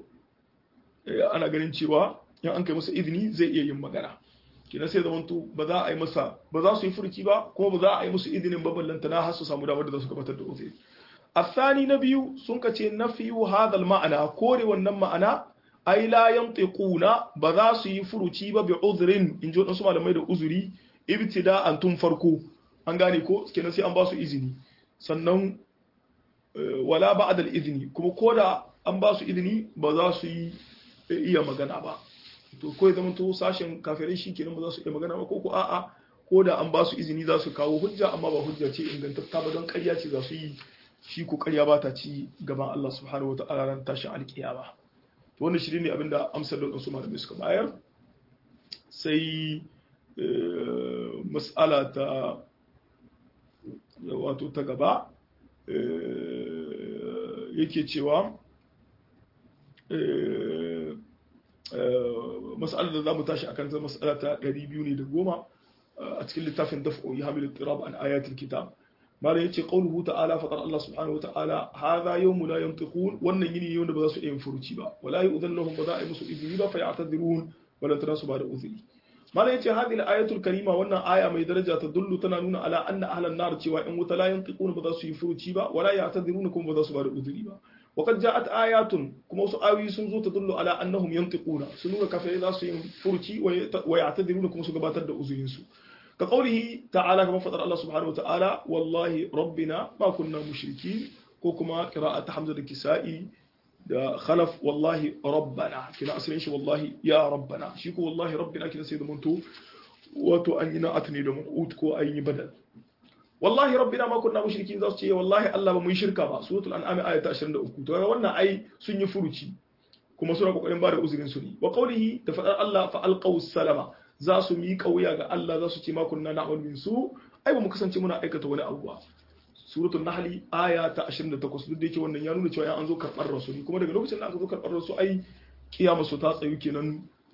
ana ganin cewa in an kai masa izini zai iya yin magana kina sai zaman to ba za a yi masa ba za su yi furki ba kuma ba za a yi musu izinin ba ballanta na har su samu damar da za su gabatar da uzuri الثاني نبي سنكتي نفي هذا المعنى كوري wannan ma'ana ai la yantiquna ba za su yi furuci ba bi uzrin in ji wadansu malamai da uzuri ibtida'an tun farko an gane ko kenan sai an ba su izini sannan wala ba'da al-izni kuma koda an ba su izini ba za su yi iya magana ba to ko zaman to sashen kafirai shi kenan ba za su iya magana ba ko ko a'a ko da an ba su izini za su kawo hujja amma ba hujja ce ingantatta ba don ƙarya ce za su yi shi ko ƙarya ba ta ci gaban Allah subhanahu wa ta'ala ran tashin alƙiyama to wannan shi ne abinda amsar da su malamai suka bayar sai mas'ala ta wato ta gaba yake cewa mas'alar da za mu tashi akan ta mas'ala ta 200 ne da goma a cikin littafin daf'u ya hamilu tirab an ayatul kitab mala yace qauluhu ta'ala faqad Allah subhanahu wa ta'ala hadha yawmu la yantiqun wannan yini ne wanda ba za su iya furuci ba wala yu'dhan lahum ba za a yi musu izini ba fa ya'tadirun wala tanasu ba da uzuri mala yace hadhihi al-ayatul karima wannan aya mai daraja ta dullu tana nuna ala anna ahlan nar cewa in wuta la yantiqun ba za su yi furuci ba wala ya'tadirun kuma ba za su ba da uzuri ba وقد جاءت آيات كما وسو آوي سنزو تدل على أنهم ينطقون سنونا كفر ذا سين فرتي ويعتذرون كما سو gabatar da uzurin su كقوله تعالى كما فطر الله سبحانه وتعالى والله ربنا ما كنا مشركين كوكما قراءة حمزة الكسائي da khalaf wallahi rabbana kina asalin shi wallahi ya rabbana shi ko wallahi rabbina kina sai da munto wato an yi na'at ne da mu'ud ko an yi badal wallahi rabbina ma kunna mushrikin za su ce wallahi Allah ba mu yi shirka ba suratul an'am aya ta 23 to ga wannan ai sun yi furuci kuma suna kokarin ba da uzurin su ne wa qawlihi da fadar Allah fa alqaw salama za su mi kauya ga Allah za su ce ma kunna na'mal min su ai ba mu kasance muna aikata wani abu ba suratul nahl aya ta 28 duk da yake wannan ya nuna cewa an zo karbar rasuli kuma daga lokacin da aka zo karbar rasu ai kiyama su ta tsayu kenan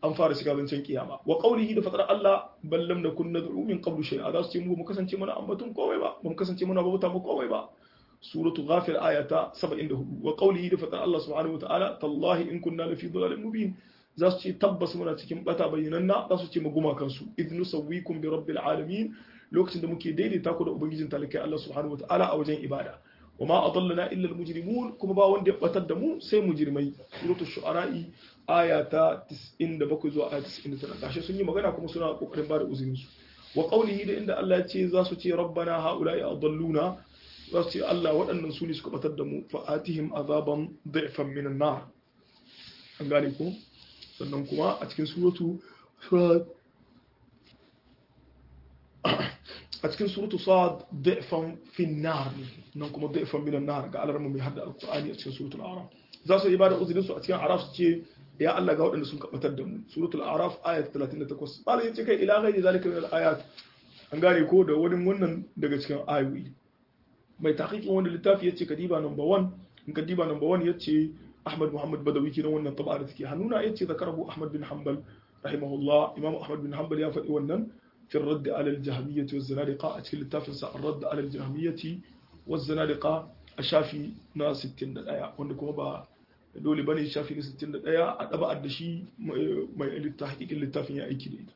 an fara shiga zancen kiyama wa qawlihi da fatar Allah bal lam nakun nad'u min qablu shay'a za su ce mu mu kasance muna ambatun komai ba mu kasance muna bauta mu komai ba suratu ghafir ayata 74 wa qawlihi da fatar Allah subhanahu wataala tallahi in kunna lafi dhalalin mubin za su ce tabbas muna cikin bata bayyananna za su ce mu guma kansu idnu sawwikum bi rabbil alamin lokacin da muke daidaita ku da ubangijin talakai Allah subhanahu wataala a wajen ibada وما أضلنا إلا المجرمون كما با وند بتر دمو سي مجرمي سورة الشعراء آية 97 zuwa آية 99 gashi sun yi magana kuma suna kokarin bada uzurin su wa qawlihi da inda Allah ya ce za su ce rabbana haula'i adalluna za su ce Allah waɗannan su ne suka batar da mu fa atihim azaban dhifan min an-nar an gane ko sannan kuma a cikin suratu a cikin suratu sad da'fan fin nar nan kuma da'fan minan nar ga alarmu mai hadda alqur'ani a cikin suratul a'raf za su yi bada uzurin su a cikin araf su ce ya Allah ga waɗanda sun kabatar da mu suratul a'raf ayat 38 malai yace kai ila ghairi zalika min ayat an gane ko da wani wannan daga cikin ayoyi mai tahqiqin wanda littafi yace kadiba number 1 in kadiba number 1 yace Ahmad Muhammad Badawi kenan wannan taba da take hannuna yace zakarahu Ahmad bin Hanbal rahimahullah Imam Ahmad bin Hanbal ya faɗi wannan في الرد على الجهمية والزنادقة أتكلم التافنسا الرد على الجهمية والزنادقة الشافي نا 60 دقايا وندكم با dole bane shafi na 61 a daba da shi mai littafin littafin ya aiki da ita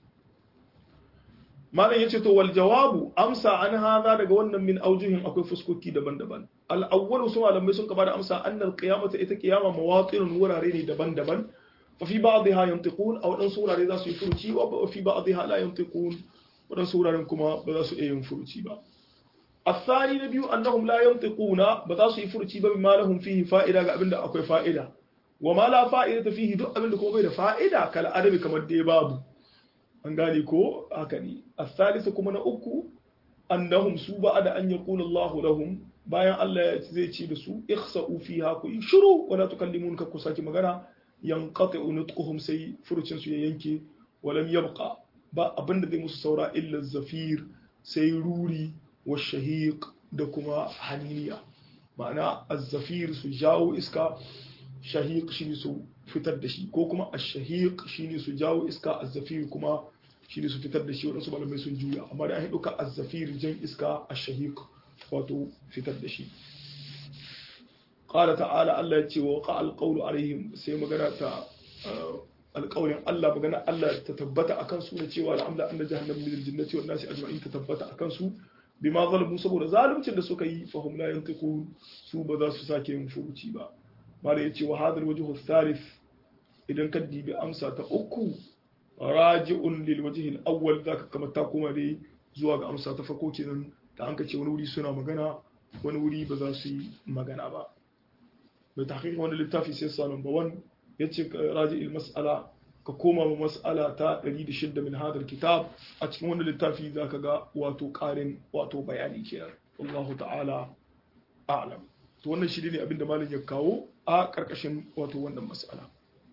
malam yace to wal jawabu amsa an hada daga wannan min aujuhin akwai fuskoki daban-daban al awwalu su malamai sun kaba da amsa annal qiyamata ita qiyama mawatinun wurare ne daban-daban ففي بعضها ينطقون أو أن سورة رضا سيفرتي وفي بعضها لا ينطقون وأن سورة رنكما بدا سيئين فرتي با الثاني نبي أنهم لا ينطقون بدا سيفرتي بما لهم فيه فائدة قبل أكوي فائدة وما لا فائدة فيه دو قبل كما بيد فائدة كالأدب كما دي باب an gane ko haka ne الثالث kuma na uku annahum su ba da an yaqulu Allahu lahum bayan Allah zai ce da su ikhsa'u fiha ku shiru wala tukallimun ka ku saki magana yanqati nutquhum sai furucin su ya yanke walam yabqa ba abinda zai musu saura illa zafir sai ruri wa shahiq da kuma haniniya ma'ana az-zafir su jawo iska shahiq shine su fitar da shi ko kuma ash-shahiq shine su jawo iska az-zafir kuma shine su fitar da shi wadansu malamai sun juya amma da an duka az-zafir jan iska ash-shahiq wato fitar da shi قال تعالى الله يتي وقع القول عليهم sai magana ta alƙawarin Allah magana Allah ta tabbata akan su ne cewa al'amla anna jahannam min al-jinnati wan nasi ajma'in ta tabbata akan su bima zalamu saboda zaluncin da suka yi fahum la yantiqun su ba za su sake yin furuci ba mala yace wa hadal wajhu thalith idan ka dibi amsa ta uku raji'un lil wajhi al-awwal zaka kama ta kuma dai zuwa ga amsa ta farko kenan da an ka ce wani wuri suna magana wani wuri ba za su yi magana ba mai tahqiq wani littafi sai sa number 1 yace raji il mas'ala ka koma ma mas'ala ta 106 min hadal kitab a cikin wani littafi zaka ga wato karin wato bayani kenan wallahu ta'ala a'lam to wannan shi ne abinda malam ya kawo a karkashin wato wannan mas'ala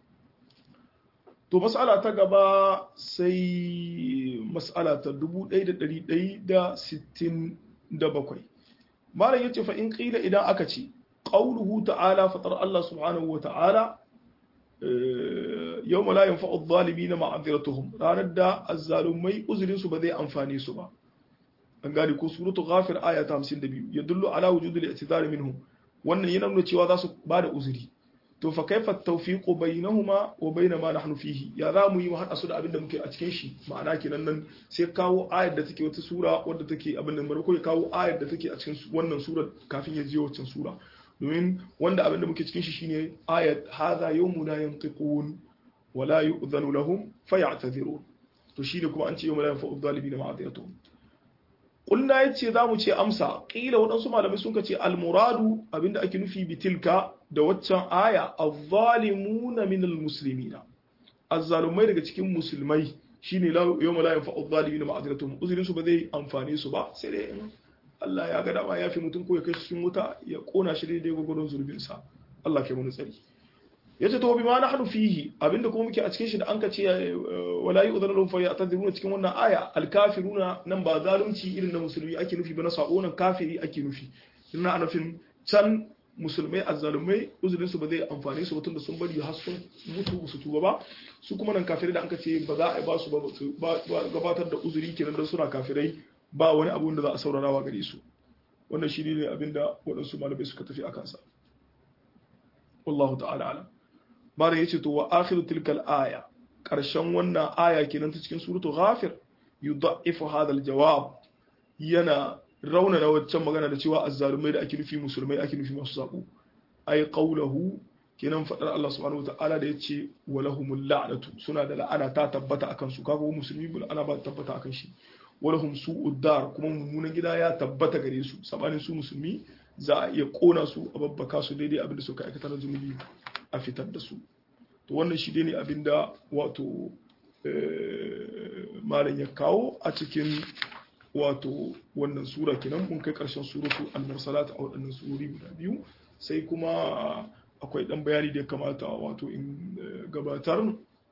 to mas'ala ta gaba sai mas'ala ta 1167 malam yace fa in qila idan aka ce قوله تعالى فطر الله سبحانه وتعالى يوم لا ينفع الظالمين معذرتهم ranar da azzalumai uzurin su ba zai amfane su ba an gane ko suratu ghafir aya ta 52 yadullu ala wujudil i'tidar minhum wannan yana nuna cewa za su bada uzuri to fa kaifa tawfiqu bainahuma wa bain ma nahnu fihi ya za mu yi mu hada su da abin da muke a cikin shi ma'ana kenan nan sai kawo ayar da take wata sura wadda take abin da marko ya kawo ayar da take a cikin wannan sura kafin ya je wancan sura domin wanda abin da muke cikin shi shine ayat hadha yawmuna yantiqun wa la yu'dhanu lahum fayatadhirun to shine kuma an ce yawma la yanfa'u adh-dhalimin ma'adiyatuhum qulna yace zamu ce amsa qila wadansu malamai sun ce al-muradu abinda ake nufi bitilka da waccan aya adh-dhalimuna min al-muslimina azzalumai daga cikin musulmai shine yawma la yanfa'u adh-dhalimin ma'adiyatuhum uzurin su ba zai amfane su ba sai dai Allah ya ga dama ya fi mutum ko ya kai cikin wuta ya kona shi daidai gwagwaron zurbinsa Allah ke wani tsari ya ce to bi ma na hannu fihi abinda kuma muke a cikin shi da an ka ce wala yi uzanar rufa ya taziruna cikin wannan aya alkafiruna nan ba zalunci irin na musulmi ake nufi ba na sako nan kafiri ake nufi ina nufin can musulmai azzalumai uzurin su ba zai amfane su tun da sun bari har sun mutu su tuba ba su kuma nan kafirai da aka ce ba za a ba su ba gabatar da uzuri kenan don suna kafirai ba wani abu da za a saurarawa gare su wannan shi ne abin da waɗansu malamai suka tafi a kansa wallahu ta'ala alam malam yace to wa akhiru tilkal aya karshen wannan aya kenan ta cikin suratul ghafir yudha'ifu hadha al-jawab yana raunana waccan magana da cewa azzalumai da ake nufi musulmai ake nufi masu sabo ay qawluhu kenan fadar Allah subhanahu wataala da yace walahumul la'natu suna da la'ana ta tabbata akan su kaga musulmi bil ana ba tabbata akan shi walahum su'ud dar kuma mummunan gida ya tabbata gare su sabanin su musulmi za a iya kona su a babbaka su daidai abinda suka aikata na zunubi a fitar da su to wannan shi ne abinda wato malam ya kawo a cikin wato wannan sura kenan mun kai karshen suratu al-mursalat a waɗannan surori guda biyu sai kuma akwai dan bayani da ya kamata wato in gabatar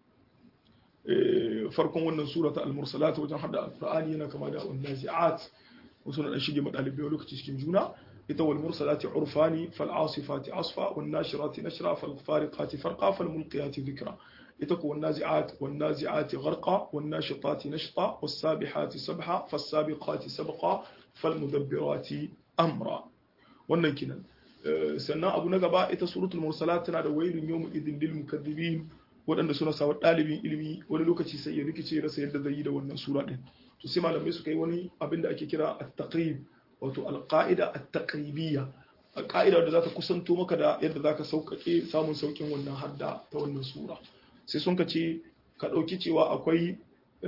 farkon wannan surata al-mursalat wajen hada al-qur'ani yana kama da an-nazi'at wasu na dan shige madalibai lokaci cikin juna ita wal mursalati urfani fal asifati asfa wan nashirati nashra fal fariqati farqa fal mulqiyati dhikra ita ko wan nazi'at wan nazi'ati gharqa wan nashitati nashta was sabihati sabha fas sabiqati sabqa fal mudabbirati amra wannan kinan sannan abu na gaba ita suratul mursalat tana da wailun yawm idin lil mukaththibin waɗanda suna sawa ɗalibin ilimi wani lokaci sai ya rikice rasa yadda zai yi da wannan sura ɗin to sai malamai suka yi wani abin da ake kira at-taqrib wato al-qa'ida at-taqribiyya ƙa'ida da za ta kusanto maka da yadda za ka sauƙaƙe samun sauƙin wannan hadda ta wannan sura sai sun ka ce ka ɗauki cewa akwai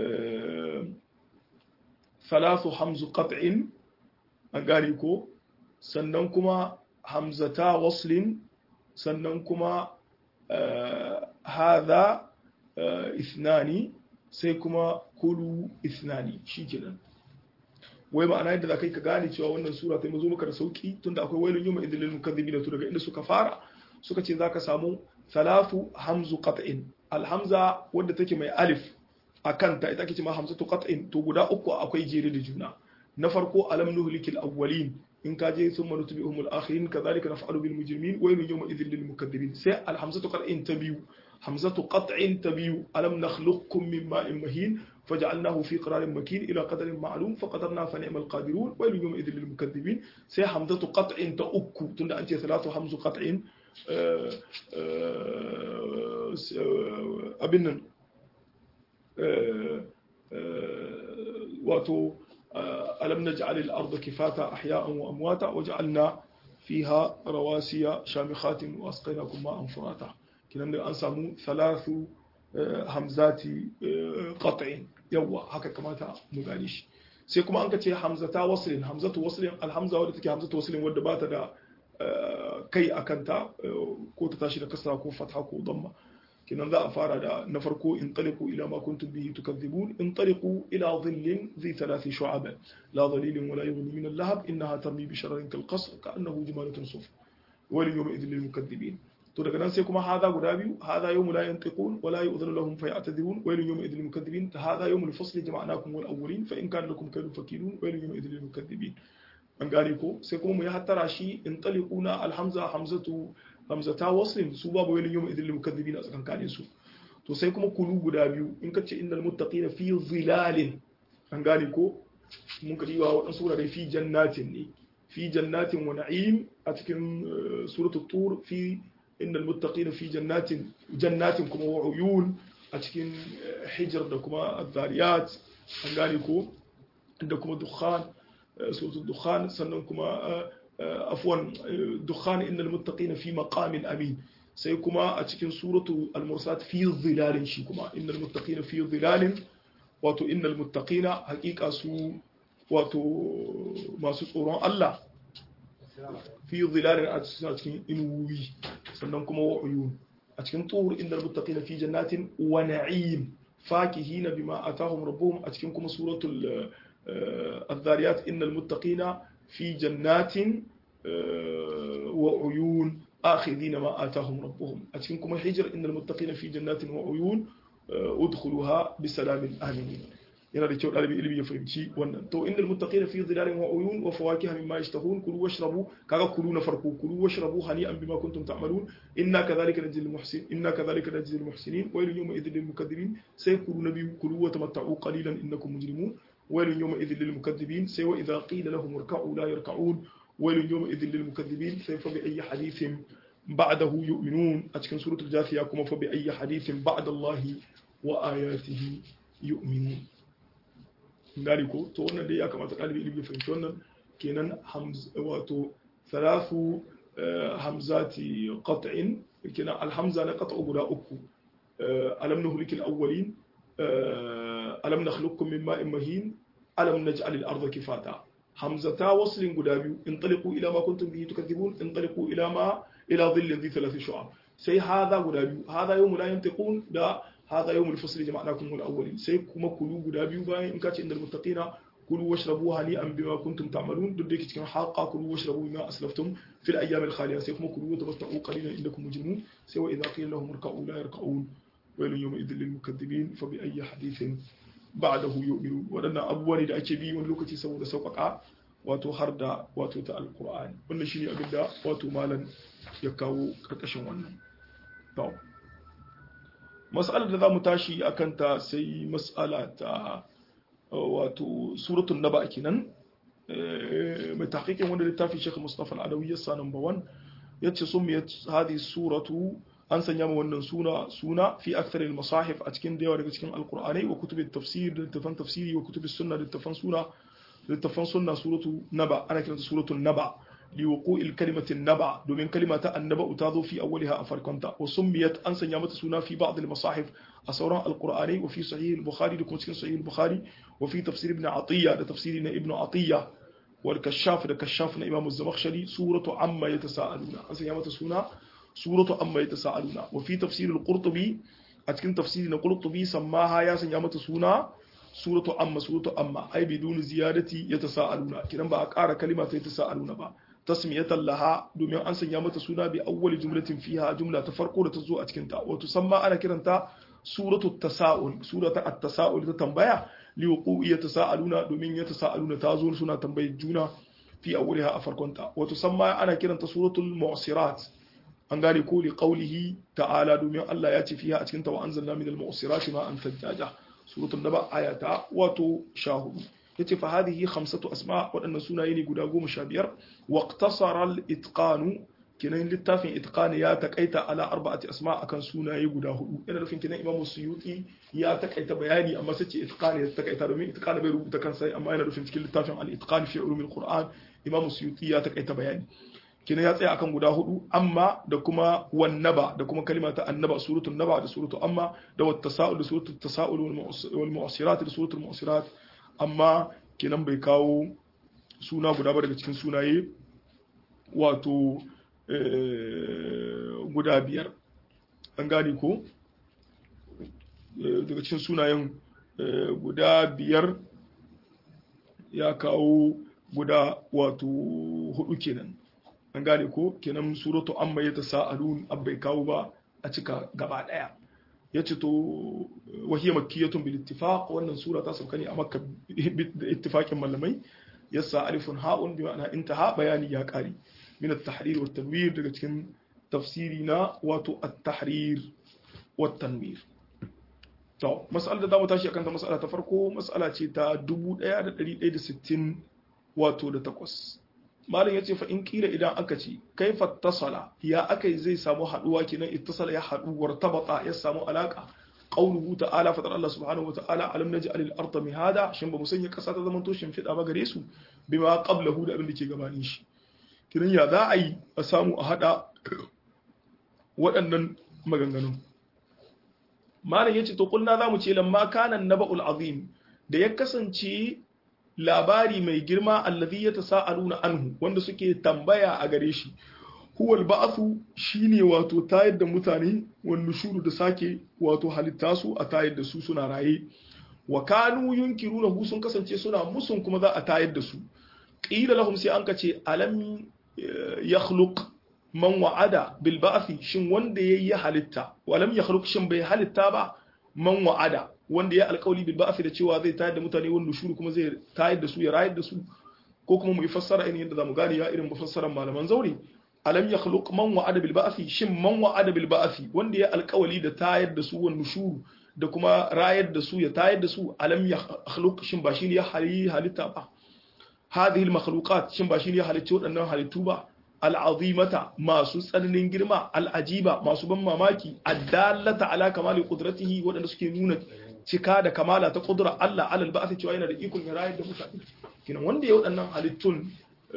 salasu hamzu qat'in an gane ko sannan kuma hamzata waslin sannan kuma hadha ithnani sai kuma kulu ithnani shikenan wai ma'ana yadda zakai ka gane cewa wannan sura ta mazo maka da sauki tunda akwai wailun yawma idil lil mukaththibin to daga inda suka fara suka ce zaka samu thalathu hamzu qat'in alhamza wadda take mai alif akan ta ita ake cewa hamzatu qat'in to guda uku akwai jere da juna na farko alam nuhlikil awwalin in ka je sun manutu bi umul akhirin kadhalika naf'alu bil mujrimin wa yawma idhil lil mukaththibin sai al hamzatu qat'in tabiu hamzatu qat'in tabiu alam nakhluqukum min ma'in mahin faj'alnahu fi qararin makin ila qadarin ma'lum faqadarna fa ni'mal qadirun wa yawma idhil lil mukaththibin sai hamzatu qat'in ta uku tunda an ce salatu hamzu qat'in abin nan wato ألم نجعل الأرض كفاتا أحياء وأمواتا وجعلنا فيها رواسي شامخات وأسقيناكم ماء فراتا كنا أنسمو ثلاث همزات قطع يوا هكا كما مغانيش sai kuma an ka ce hamzata waslin hamzatu waslin alhamza wadda take hamzatu waslin wadda ba ta da kai a kanta ko ta tashi da kasra ko fatha ko damma kinan za a fara da na farko in taliqu ila ma kuntum bihi tukadhibun in taliqu ila dhillin dhi thalathi shu'ab la dhalilin wa la yughni min al-lahab innaha tarmi bi shararin kal qasr ka'annahu jimalatun suf wa lil yawmi idhil lil mukaththibin to daga nan sai kuma hada guda biyu hada yawmu la yantiqun wa la yu'dhanu lahum fa ya'tadhirun wa lil yawmi idhil lil mukaththibin hada yawmul fasl jama'nakum wal awwalin fa in kana lakum kaydun fakidun wa lil yawmi idhil lil mukaththibin an gane ko sai kuma mu yi hattara shi in taliquna alhamza hamzatu hamzata waslin su babu wani yawm idil mukaththibin a tsakankanin su to sai kuma kulu guda biyu in kace innal muttaqina fi zilalin an gane ko mun kadi wa wadan surare fi jannatin ne fi jannatin wa na'im a cikin suratul tur fi innal muttaqina fi jannatin jannatin kuma wa uyun a cikin hijr da kuma adh-dhariyat an gane ko da kuma dukhan suratul dukhan sannan kuma afwan dukhan innal muttaqina fi maqamin amin sai kuma a cikin suratu al-mursat fi dhilalin shi kuma innal muttaqina fi dhilalin wato innal muttaqina haqiqa su wato masu tsoron Allah fi dhilalin a cikin inuwi sannan kuma wa uyun a cikin tur innal muttaqina fi jannatin wa na'im fakihina bima atahum rabbuhum a cikin kuma suratul الذاريات إن المتقين في جنات وعيون آخذين ما آتاهم ربهم أتكنكم الحجر إن المتقين في جنات وعيون ادخلوها بسلام آمنين yana da kyau ɗalibin ilimi ya fahimci wannan to innal muttaqina fi dhilalin wa uyun wa fawakiha mimma yashtahun kulu washrabu kaga kulu na farko kulu washrabu hani'an bima kuntum ta'malun inna kadhalika najzil muhsin inna kadhalika najzil muhsinin waylun yawma idhil lil mukaththibin sai kulu na biyu kulu wa tamatta'u qalilan innakum mujrimun waylun yawma idhil lil mukaththibin sai wa idha qila lahum irka'u la yarka'un waylun yawma idhil lil mukaththibin sai fa bi ayyi hadithin ba'dahu yu'minun a cikin suratul jafiya kuma fa bi ayyi hadithin ba'da Allah wa ayatihi yu'minun gari ko to wannan dai ya kamata ɗalibi ilimi fahimci wannan kenan wato thalathu hamzati qat'in kenan alhamza na qat'u guda uku alam nuhlik alawwalin alam nakhluqukum min ma'in mahin alam naj'al al-ardha kifata hamzata waslin guda biyu intaliqu ila ma kuntum bihi tukadhibun intaliqu ila ma ila dhillin dhi thalath shu'ab sai hadha guda biyu hadha yawm la yantiqun da هذا يوم الفصل جمعناكم الأولين سيكم كلوا غدا بيو باين إن كانت عند المتقين كلوا واشربوا هنيئا بما كنتم تعملون ددك كان حقا كلوا واشربوا بما أسلفتم في الأيام الخالية سيكم كلوا وتمتعوا قليلا إنكم مجرمون سوى إذا قيل لهم اركعوا لا يركعون ويل يومئذ للمكذبين فبأي حديث بعده يؤمنون ودنا أبواني دا أكي بي ونلوكتي سوى دا سوقك wato har da wato ta alkur'ani wannan shine abin da wato malam ya kawo karkashin wannan to mas'alar da za mu tashi a kanta sai mas'ala ta wato suratun naba kenan mai tahqiqin wanda littafin Sheikh Mustafa Al-Adawi yasa number 1 yace sumiyat hadi suratu an sanya mu wannan suna suna fi akthar al-masahif a cikin da yawa daga cikin alqur'anai wa kutub at-tafsir da littafan tafsiri wa kutub as-sunna da littafan suna littafan sunna suratu naba ana kiranta suratul naba لوقوع الكلمة النبع دومين كلمة النبع تاضو في أولها أفركنتا وسميت أنسى نعمة سنة في بعض المصاحف أسورا القرآني وفي صحيح البخاري لكم صحيح البخاري وفي تفسير ابن عطية لتفسيرنا ابن عطية والكشاف لكشافنا إمام الزمخشري سورة عما يتساءلون أنسى نعمة سنة سورة عما يتساءلون وفي تفسير القرطبي أتكن تفسيرنا القرطبي سماها يا نعمة سنة سورة عما سورة عما أي بدون زيادة يتساءلون كنا بقى أقار كلمة يتساءلون بقى tasmiyatan laha domin an sanya mata suna bi awwali jumlatin fiha jumla ta farko da ta zo a cikin ta wato samma ana kiranta suratu tasaul surata at-tasaul ta tambaya li wuqu'i yatasaaluna domin yatasaaluna ta zo suna tambayar juna fi awwaliha a farkon ta wato samma ana kiranta suratul mu'sirat an gane ko li qawlihi ta'ala domin Allah ya ce fiha a cikin ta wa anzalna minal mu'sirati ma'an thajjaja suratul naba ayata wato shahudu yace fa hadhihi khamsatu asma wadannan sunaye ne guda goma sha biyar wa iqtasara al-itqan kinan littafin itqan ya takaita ala arba'ati asma akan sunaye guda hudu ina nufin kinan imamu suyuti ya takaita bayani amma sai ce itqan ya takaita domin itqan bai rubuta kansa amma yana nufin cikin littafin al-itqan fi ulum al-qur'an imamu suyuti ya takaita bayani kinan ya tsaya akan guda hudu amma da kuma wannaba da kuma kalima ta annaba suratul naba da suratul amma da wat tasa'ul da suratul tasa'ul wal mu'sirat da suratul mu'sirat amma kenan bai kawo suna guda ba daga cikin sunaye wato guda biyar an gane ko daga cikin sunayen guda biyar ya kawo guda wato hudu kenan an gane ko kenan suratu amma ya ta sa'alun bai kawo ba a cika gaba daya ya ce to wahiyar makiyatun bil ittifaq wannan sura ta sauka ne a makka da ittifaqin malamai yasa alifun ha'un bi ma'ana intaha bayani ya kare min at-tahrir wa tanwir daga cikin tafsiri na wato at-tahrir wa tanwir to mas'alar da zamu tashi akan ta mas'ala ta farko mas'ala ce ta 1160 wato da takwas malam yace fa in kila idan aka ce kaifa tasala ya akai zai samu haduwa kenan ittasala ya hadu wartabata ya samu alaka qauluhu ta'ala fatar Allah subhanahu wa ta'ala alam naj'al al-ardha mihada shin ba mu sanya kasa ta zaman to shimfida ba gare su bima qablahu da abin da ke gabanin shi kiran ya za a yi a samu a hada waɗannan maganganun malam yace to kulna zamu ce lamma kana naba'ul azim da ya kasance labari mai girma allazi ya tasa'aluna anhu wanda suke tambaya a gare shi huwal ba'athu shine wato tayar da mutane wan nushuru da sake wato halitta su a tayar da su suna raye wa kanu yunkiruna hu sun kasance suna musun kuma za a tayar da su qila lahum sai an kace alam yakhluq man wa'ada bil ba'thi shin wanda yayi halitta wa lam yakhluq shin bai halitta ba man wa'ada wanda ya alƙawli bil ba'thi da cewa zai tayar da mutane wanda shuru kuma zai tayar da su ya rayar da su ko kuma mu yi fassara irin yadda zamu gane ya irin mafassaran malaman zauri alam yakhluq man wa'ada bil ba'thi shin man wa'ada bil ba'thi wanda ya alƙawli da tayar da su wanda shuru da kuma rayar da su ya tayar da su alam yakhluq shin ba shine ya halitta ba hadhihi al makhluqat shin ba shine ya halitta waɗannan halittu ba al'azimata masu tsananin girma al'ajiba masu ban mamaki addallata ala kamali qudratihi waɗanda suke nuna cika da kamala ta qudrar Allah alal ba'ath cewa yana da ikon ya rayar da mutane kenan wanda ya waɗannan halittun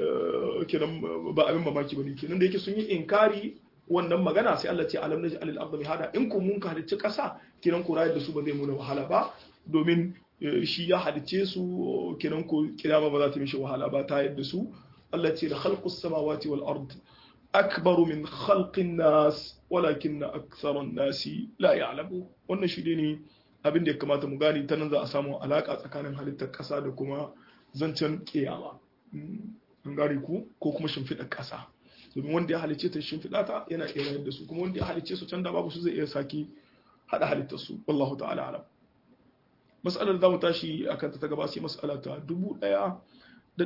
kenan ba abin mamaki bane kenan da yake sun yi inkari wannan magana sai Allah ce alam naji alil ardi hada in ku mun ka halicci ƙasa kenan ku rayar da su ba zai muna wahala ba domin shi ya halicce su kenan ku kiyama ba za ta mishi wahala ba ta yadda su التي لخلق السماوات والأرض أكبر من خلق الناس ولكن أكثر الناس لا يعلمون wannan shi ne abin da ya kamata mu gani ta nan za a samu alaka tsakanin halittar ƙasa da kuma zancen kiyama an gane ku ko kuma shimfiɗar ƙasa domin wanda ya halicce ta shimfiɗa ta yana iya rayar da su kuma wanda ya halicce su can da babu su zai iya saki haɗa halittar su wallahu ta'ala alam mas'alar da mu tashi akan ta ta gaba sai mas'ala ta dubu ɗaya da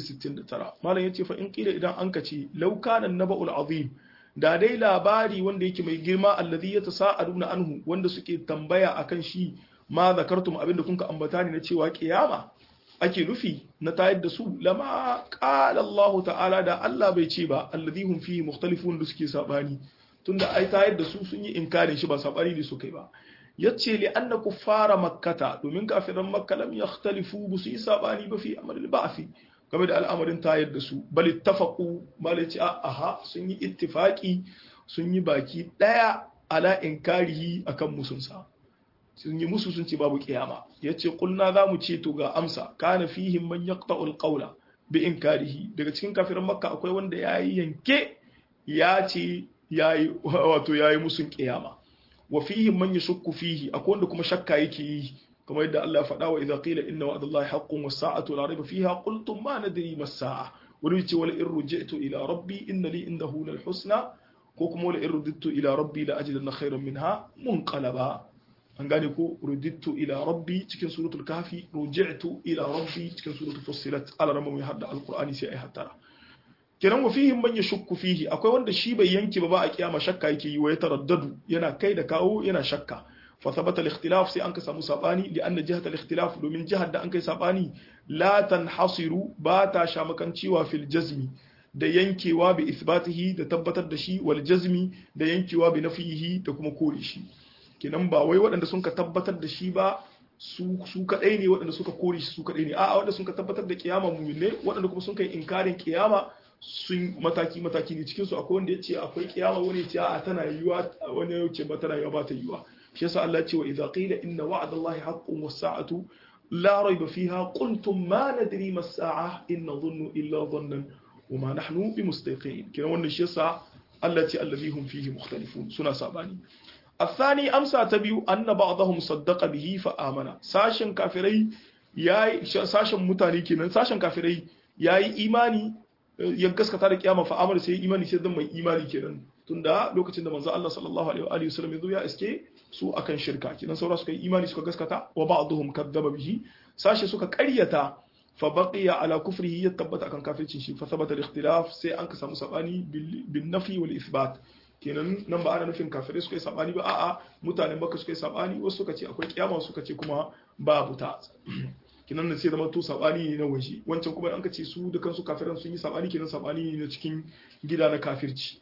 169 malam yace fa in kila idan an kace law kana naba'ul azim da dai labari wanda yake mai girma allazi yatasaaluna anhu wanda suke tambaya akan shi ma zakartum abinda kun ka ambata ne na cewa kiyama ake nufi na tayar da su lama qala Allah ta'ala da Allah bai ce ba allazi hum fihi mukhtalifun da suke sabani tunda ai tayar da su sun yi inkarin shi ba sabani ne su kai ba yace li anna kuffara makkata domin kafiran makka lam yakhtalifu bu su yi sabani ba fi amal ba'fi game da al'amarin tayar da su bal ittafaqu bal yace aha sun yi ittifaqi sun yi baki daya ala inkarihi akan musunsa sun yi musu sun ce babu kiyama yace kulna zamu ce to ga amsa kana fihim man yaqta'ul qawla bi inkarihi daga cikin kafiran makka akwai wanda yayi yanke ya ce yayi wato yayi musun kiyama wa fihi man yashukku fihi akwai wanda kuma shakka yake yi kamar yadda Allah ya faɗa wa idza qila inna wa'dallahi haqqun was sa'atu la rayba fiha qultum ma nadri mas sa'a wani ce wala in ruji'tu ila rabbi inna li indahu lal husna ko kuma wala in rudittu ila rabbi la ajidanna khayran minha munqalaba an gane ko rudittu ila rabbi cikin suratul kahfi ruji'tu ila rabbi cikin suratul fussilat ala ramma mai hadda alqur'ani sai ai hattara kenan wa fihim man yashukku fihi akwai wanda shi bai yanke ba ba a kiyama shakka yake yi wa ya taraddadu yana kai da kawo yana shakka fa thabata al-ikhtilaf sai an ka samu sabani li anna jihat al-ikhtilaf domin jihar da an kai sabani la tanhasiru ba ta shamakancewa fil jazmi da yankewa bi isbatihi da tabbatar da shi wal jazmi da yankewa bi nafihi da kuma kore shi kenan ba wai waɗanda sun ka tabbatar da shi ba su su kadai ne waɗanda suka kore shi su kadai ne a'a waɗanda sun ka tabbatar da kiyama mu'minai waɗanda kuma sun kai inkarin kiyama sun mataki mataki ne cikin su akwai wanda ya ce akwai kiyama wani ya ce a tana yiwa wani ya ce ba tana yiwa ba ta yiwa shi yasa Allah ya ce wa idza qila inna wa'dallahi haqqun was sa'atu la rayba fiha qultum ma nadri ma as-sa'a in nadhunnu illa dhannan wa ma nahnu bimustaqin kiran wannan shi yasa Allah ya ce allazi hum fihi mukhtalifun suna sabani الثاني أمسى تبيو أن بعضهم صدق به فآمن ساشن كافري ياي ساشن متاني كنن ساشن كافري ياي إيماني ya gaskata da kiyama fa amara sai imani sai dan mai imani kenan tunda lokacin da manzo Allah sallallahu alaihi wa alihi wasallam ya zo ya iske su akan shirka kenan saura suka yi imani suka gaskata wa ba'dhum kadzaba bihi sashi suka ƙaryata fa baqiya ala kufrihi ya tabbata akan kafircin shi fa thabata al-ikhtilaf sai an ka samu sabani bin nafi wal ithbat kenan nan ba ana nufin kafirai suka yi sabani ba a'a mutanen baka suka yi sabani wasu suka ce akwai kiyama suka ce kuma babu ta kinan da sai zama to sabani ne na waje wancan kuma an ka ce su da kansu kafiran sun yi sabani kenan sabani ne na cikin gida na kafirci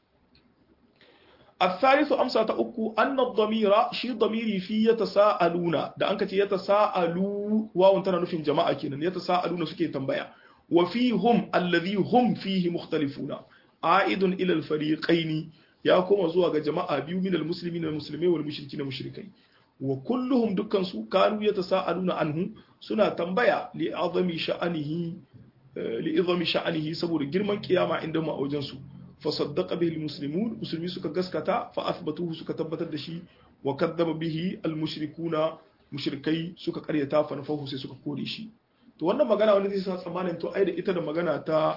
الثالث أمسى تأكو أن الضمير شي ضميري في يتساءلون da an ka ce yatasaalu wawun tana nufin jama'a kenan yatasaaluna suke tambaya wa fihum alladhi hum fihi mukhtalifuna aidun ila al-fariqaini ya koma zuwa ga jama'a biyu min al-muslimin al-muslimai wal mushrikin mushrikai wa kulluhum dukkan su kanu yatasaaluna anhu suna tambaya li azami sha'anihi li izami sha'anihi saboda girman kiyama inda mu a wajen su fa saddaqa bihi al-muslimun musulmi suka gaskata fa athbatuhu suka tabbatar da shi wa kadzaba bihi al-mushrikuna mushrikai suka karyata fa nafahu sai suka kore shi to wannan magana wani zai sa tsammanin to ai da ita da magana ta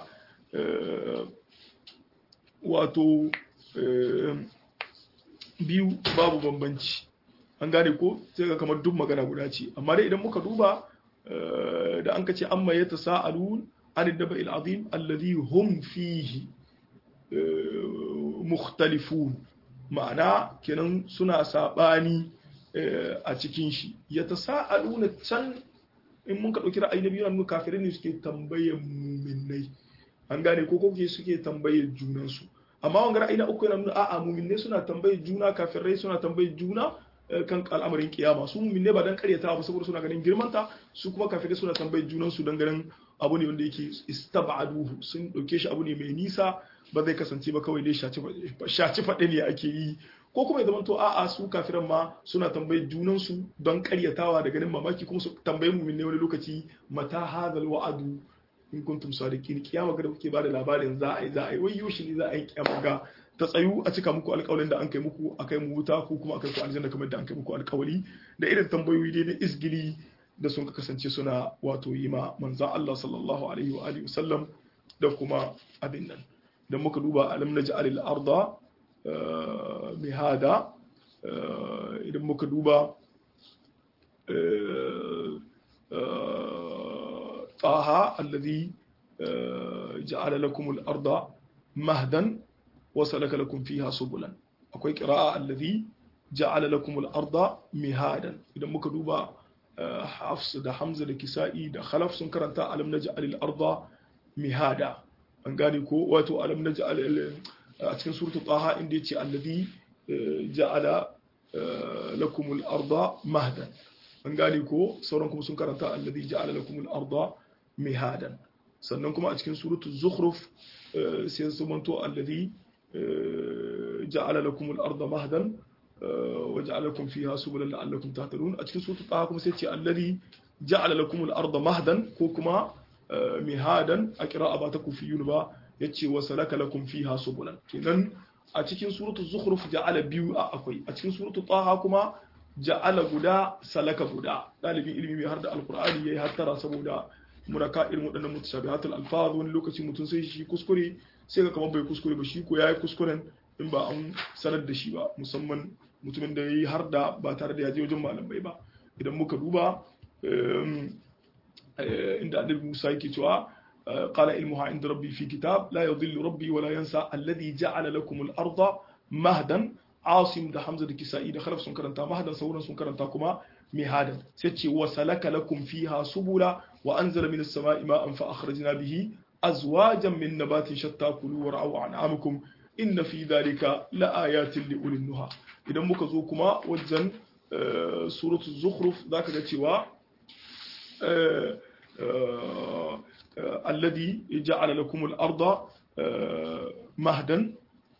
wato biyu babu bambanci an gane ko sai ga kamar duk magana guda ce amma dai idan muka duba da an kace amma ya tasa'alun an daba azim alladhi hum fihi mukhtalifun ma'ana kenan suna sabani a cikin shi ya tasa'aluna can in mun ka dauki ra'ayi na biyu nan kafirai ne suke tambayar mu'minnai an gane ko ko suke tambayar junansu amma wanga ra'ayi na uku yana nuna a'a mu'minnai suna tambayar juna kafirai suna tambayar juna kan al'amarin kiyama su mu'minai ba dan karyata ba saboda suna ganin girmanta su kuma kafirai suna tambayar junan su dan ganin abu ne wanda yake istab'aduhu sun dauke shi abu ne mai nisa ba zai kasance ba kawai dai shaci faɗe ne ake yi ko kuma ya zamanto a'a su kafiran ma suna tambayar junan su don karyatawa da ganin mamaki kuma su tambayi mu'minai wani lokaci mata hadal wa'adu in kuntum sadiqin kiyama ga da kuke bada labarin za a yi za a yi wai yoshi ne za a yi kiyama ga ta tsayu a cika muku alƙawarin da an kai muku a kai mu wuta ko kuma a kai ku aljanna kamar da an kai muku alƙawari da irin tambayoyi dai na isgili da sun kasance suna wato yi ma manzan Allah sallallahu alaihi wa alihi wasallam da kuma abin nan da muka duba alam naj'al al-arda mihada idan muka duba طه الذي جعل لكم الأرض مهدا وسلك لكم فيها سبلا akwai qira'a allazi ja'ala lakum al-arda mihadan idan muka duba Hafs da Hamza da Kisa'i da Khalaf sun karanta alam naj'al al-arda mihada an gane ko wato alam naj'al a cikin suratul Taha inda yace allazi ja'ala lakum al-arda mahdan an gane ko sauran kuma sun karanta allazi ja'ala lakum al-arda mihadan sannan kuma a cikin suratul zukhruf sai su manto allazi ja'ala lakum al-arda mahdan wa ja'ala lakum fiha subulan la'allakum tahtadun a cikin suratul taha kuma sai ce allazi ja'ala lakum al-arda mahdan ko kuma mihadan a qira'a ba ta kufiyun ba yace wa salaka lakum fiha subulan kenan a cikin suratul zukhruf ja'ala biyu a akwai a cikin suratul taha kuma ja'ala guda salaka guda dalibin ilimi mai har da alqur'ani yayi hattara saboda muraka irin waɗannan mutashabihatul alfaz wani lokaci mutum sai shi kuskure sai ga kamar bai kuskure ba shi ko yayi kuskuren in ba an sanar da shi ba musamman mutumin da yayi har da ba tare da ya je wajen malamai ba idan muka duba inda annabi Musa yake cewa قال علمها عند ربي في كتاب لا يضل ربي ولا ينسى الذي جعل لكم الأرض مهدا عاصم ده حمزة كسائي ده خلف سنكرنتا مهدا سورا سنكرنتا كما مهادا سيتشي وسلك لكم فيها سبلا وأنزل من السماء ماء فأخرجنا به أزواجا من نبات شتى كلوا ورعوا أنعامكم إن في ذلك لآيات لأولي النهى إذا مكزوكما وجن سورة الزخرف ذاك جتوا الذي جعل لكم الأرض مهدا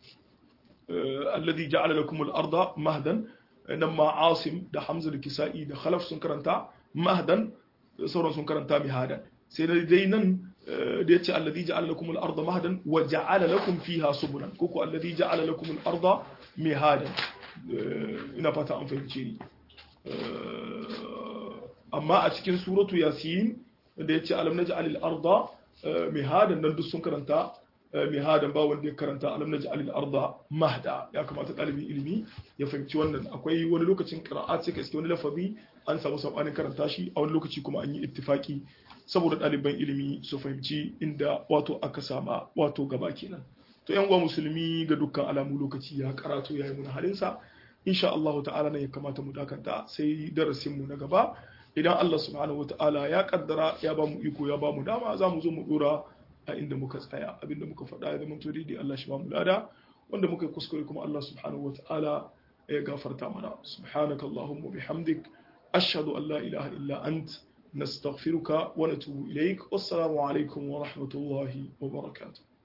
الذي جعل لكم الأرض مهدا لما عاصم ده حمزة الكسائي ده خلف سنكرنتا مهدا sauran sun karanta mihadan sai da dai nan da ya ce alladhi ja'ala lakum al-ardha mahdan wa ja'ala lakum fiha subulan ko ko alladhi ja'ala lakum al-ardha mihadan ina fata an fahimce ni amma a cikin suratu yasin da ya ce alam naj'al al-ardha mihadan nan duk sun karanta mihadan ba wanda ya karanta alam naj'al al-ardha mahda ya kamata dalibin ilimi ya fahimci wannan akwai wani lokacin qira'at sai ka iske wani lafazi an samu sabanin karanta shi a wani lokaci kuma an yi ittifaki saboda ɗaliban ilimi su fahimci inda wato aka sama wato gaba kenan to yan uwa musulmi ga dukkan alamu lokaci ya karatu yayi mun halinsa insha Allah ta'ala ne ya kamata mu dakanta sai darasin mu na gaba idan Allah subhanahu wata'ala ya kaddara ya ba mu iko ya ba mu dama za mu zo mu dora a inda muka tsaya abinda muka faɗa ya zama to daidai Allah shi ba mu lada wanda muka kuskure kuma Allah subhanahu wata'ala ya gafarta mana subhanakallahumma bihamdik أشهد أن لا إله إلا أنت نستغفرك ونتوب إليك والسلام عليكم ورحمة الله وبركاته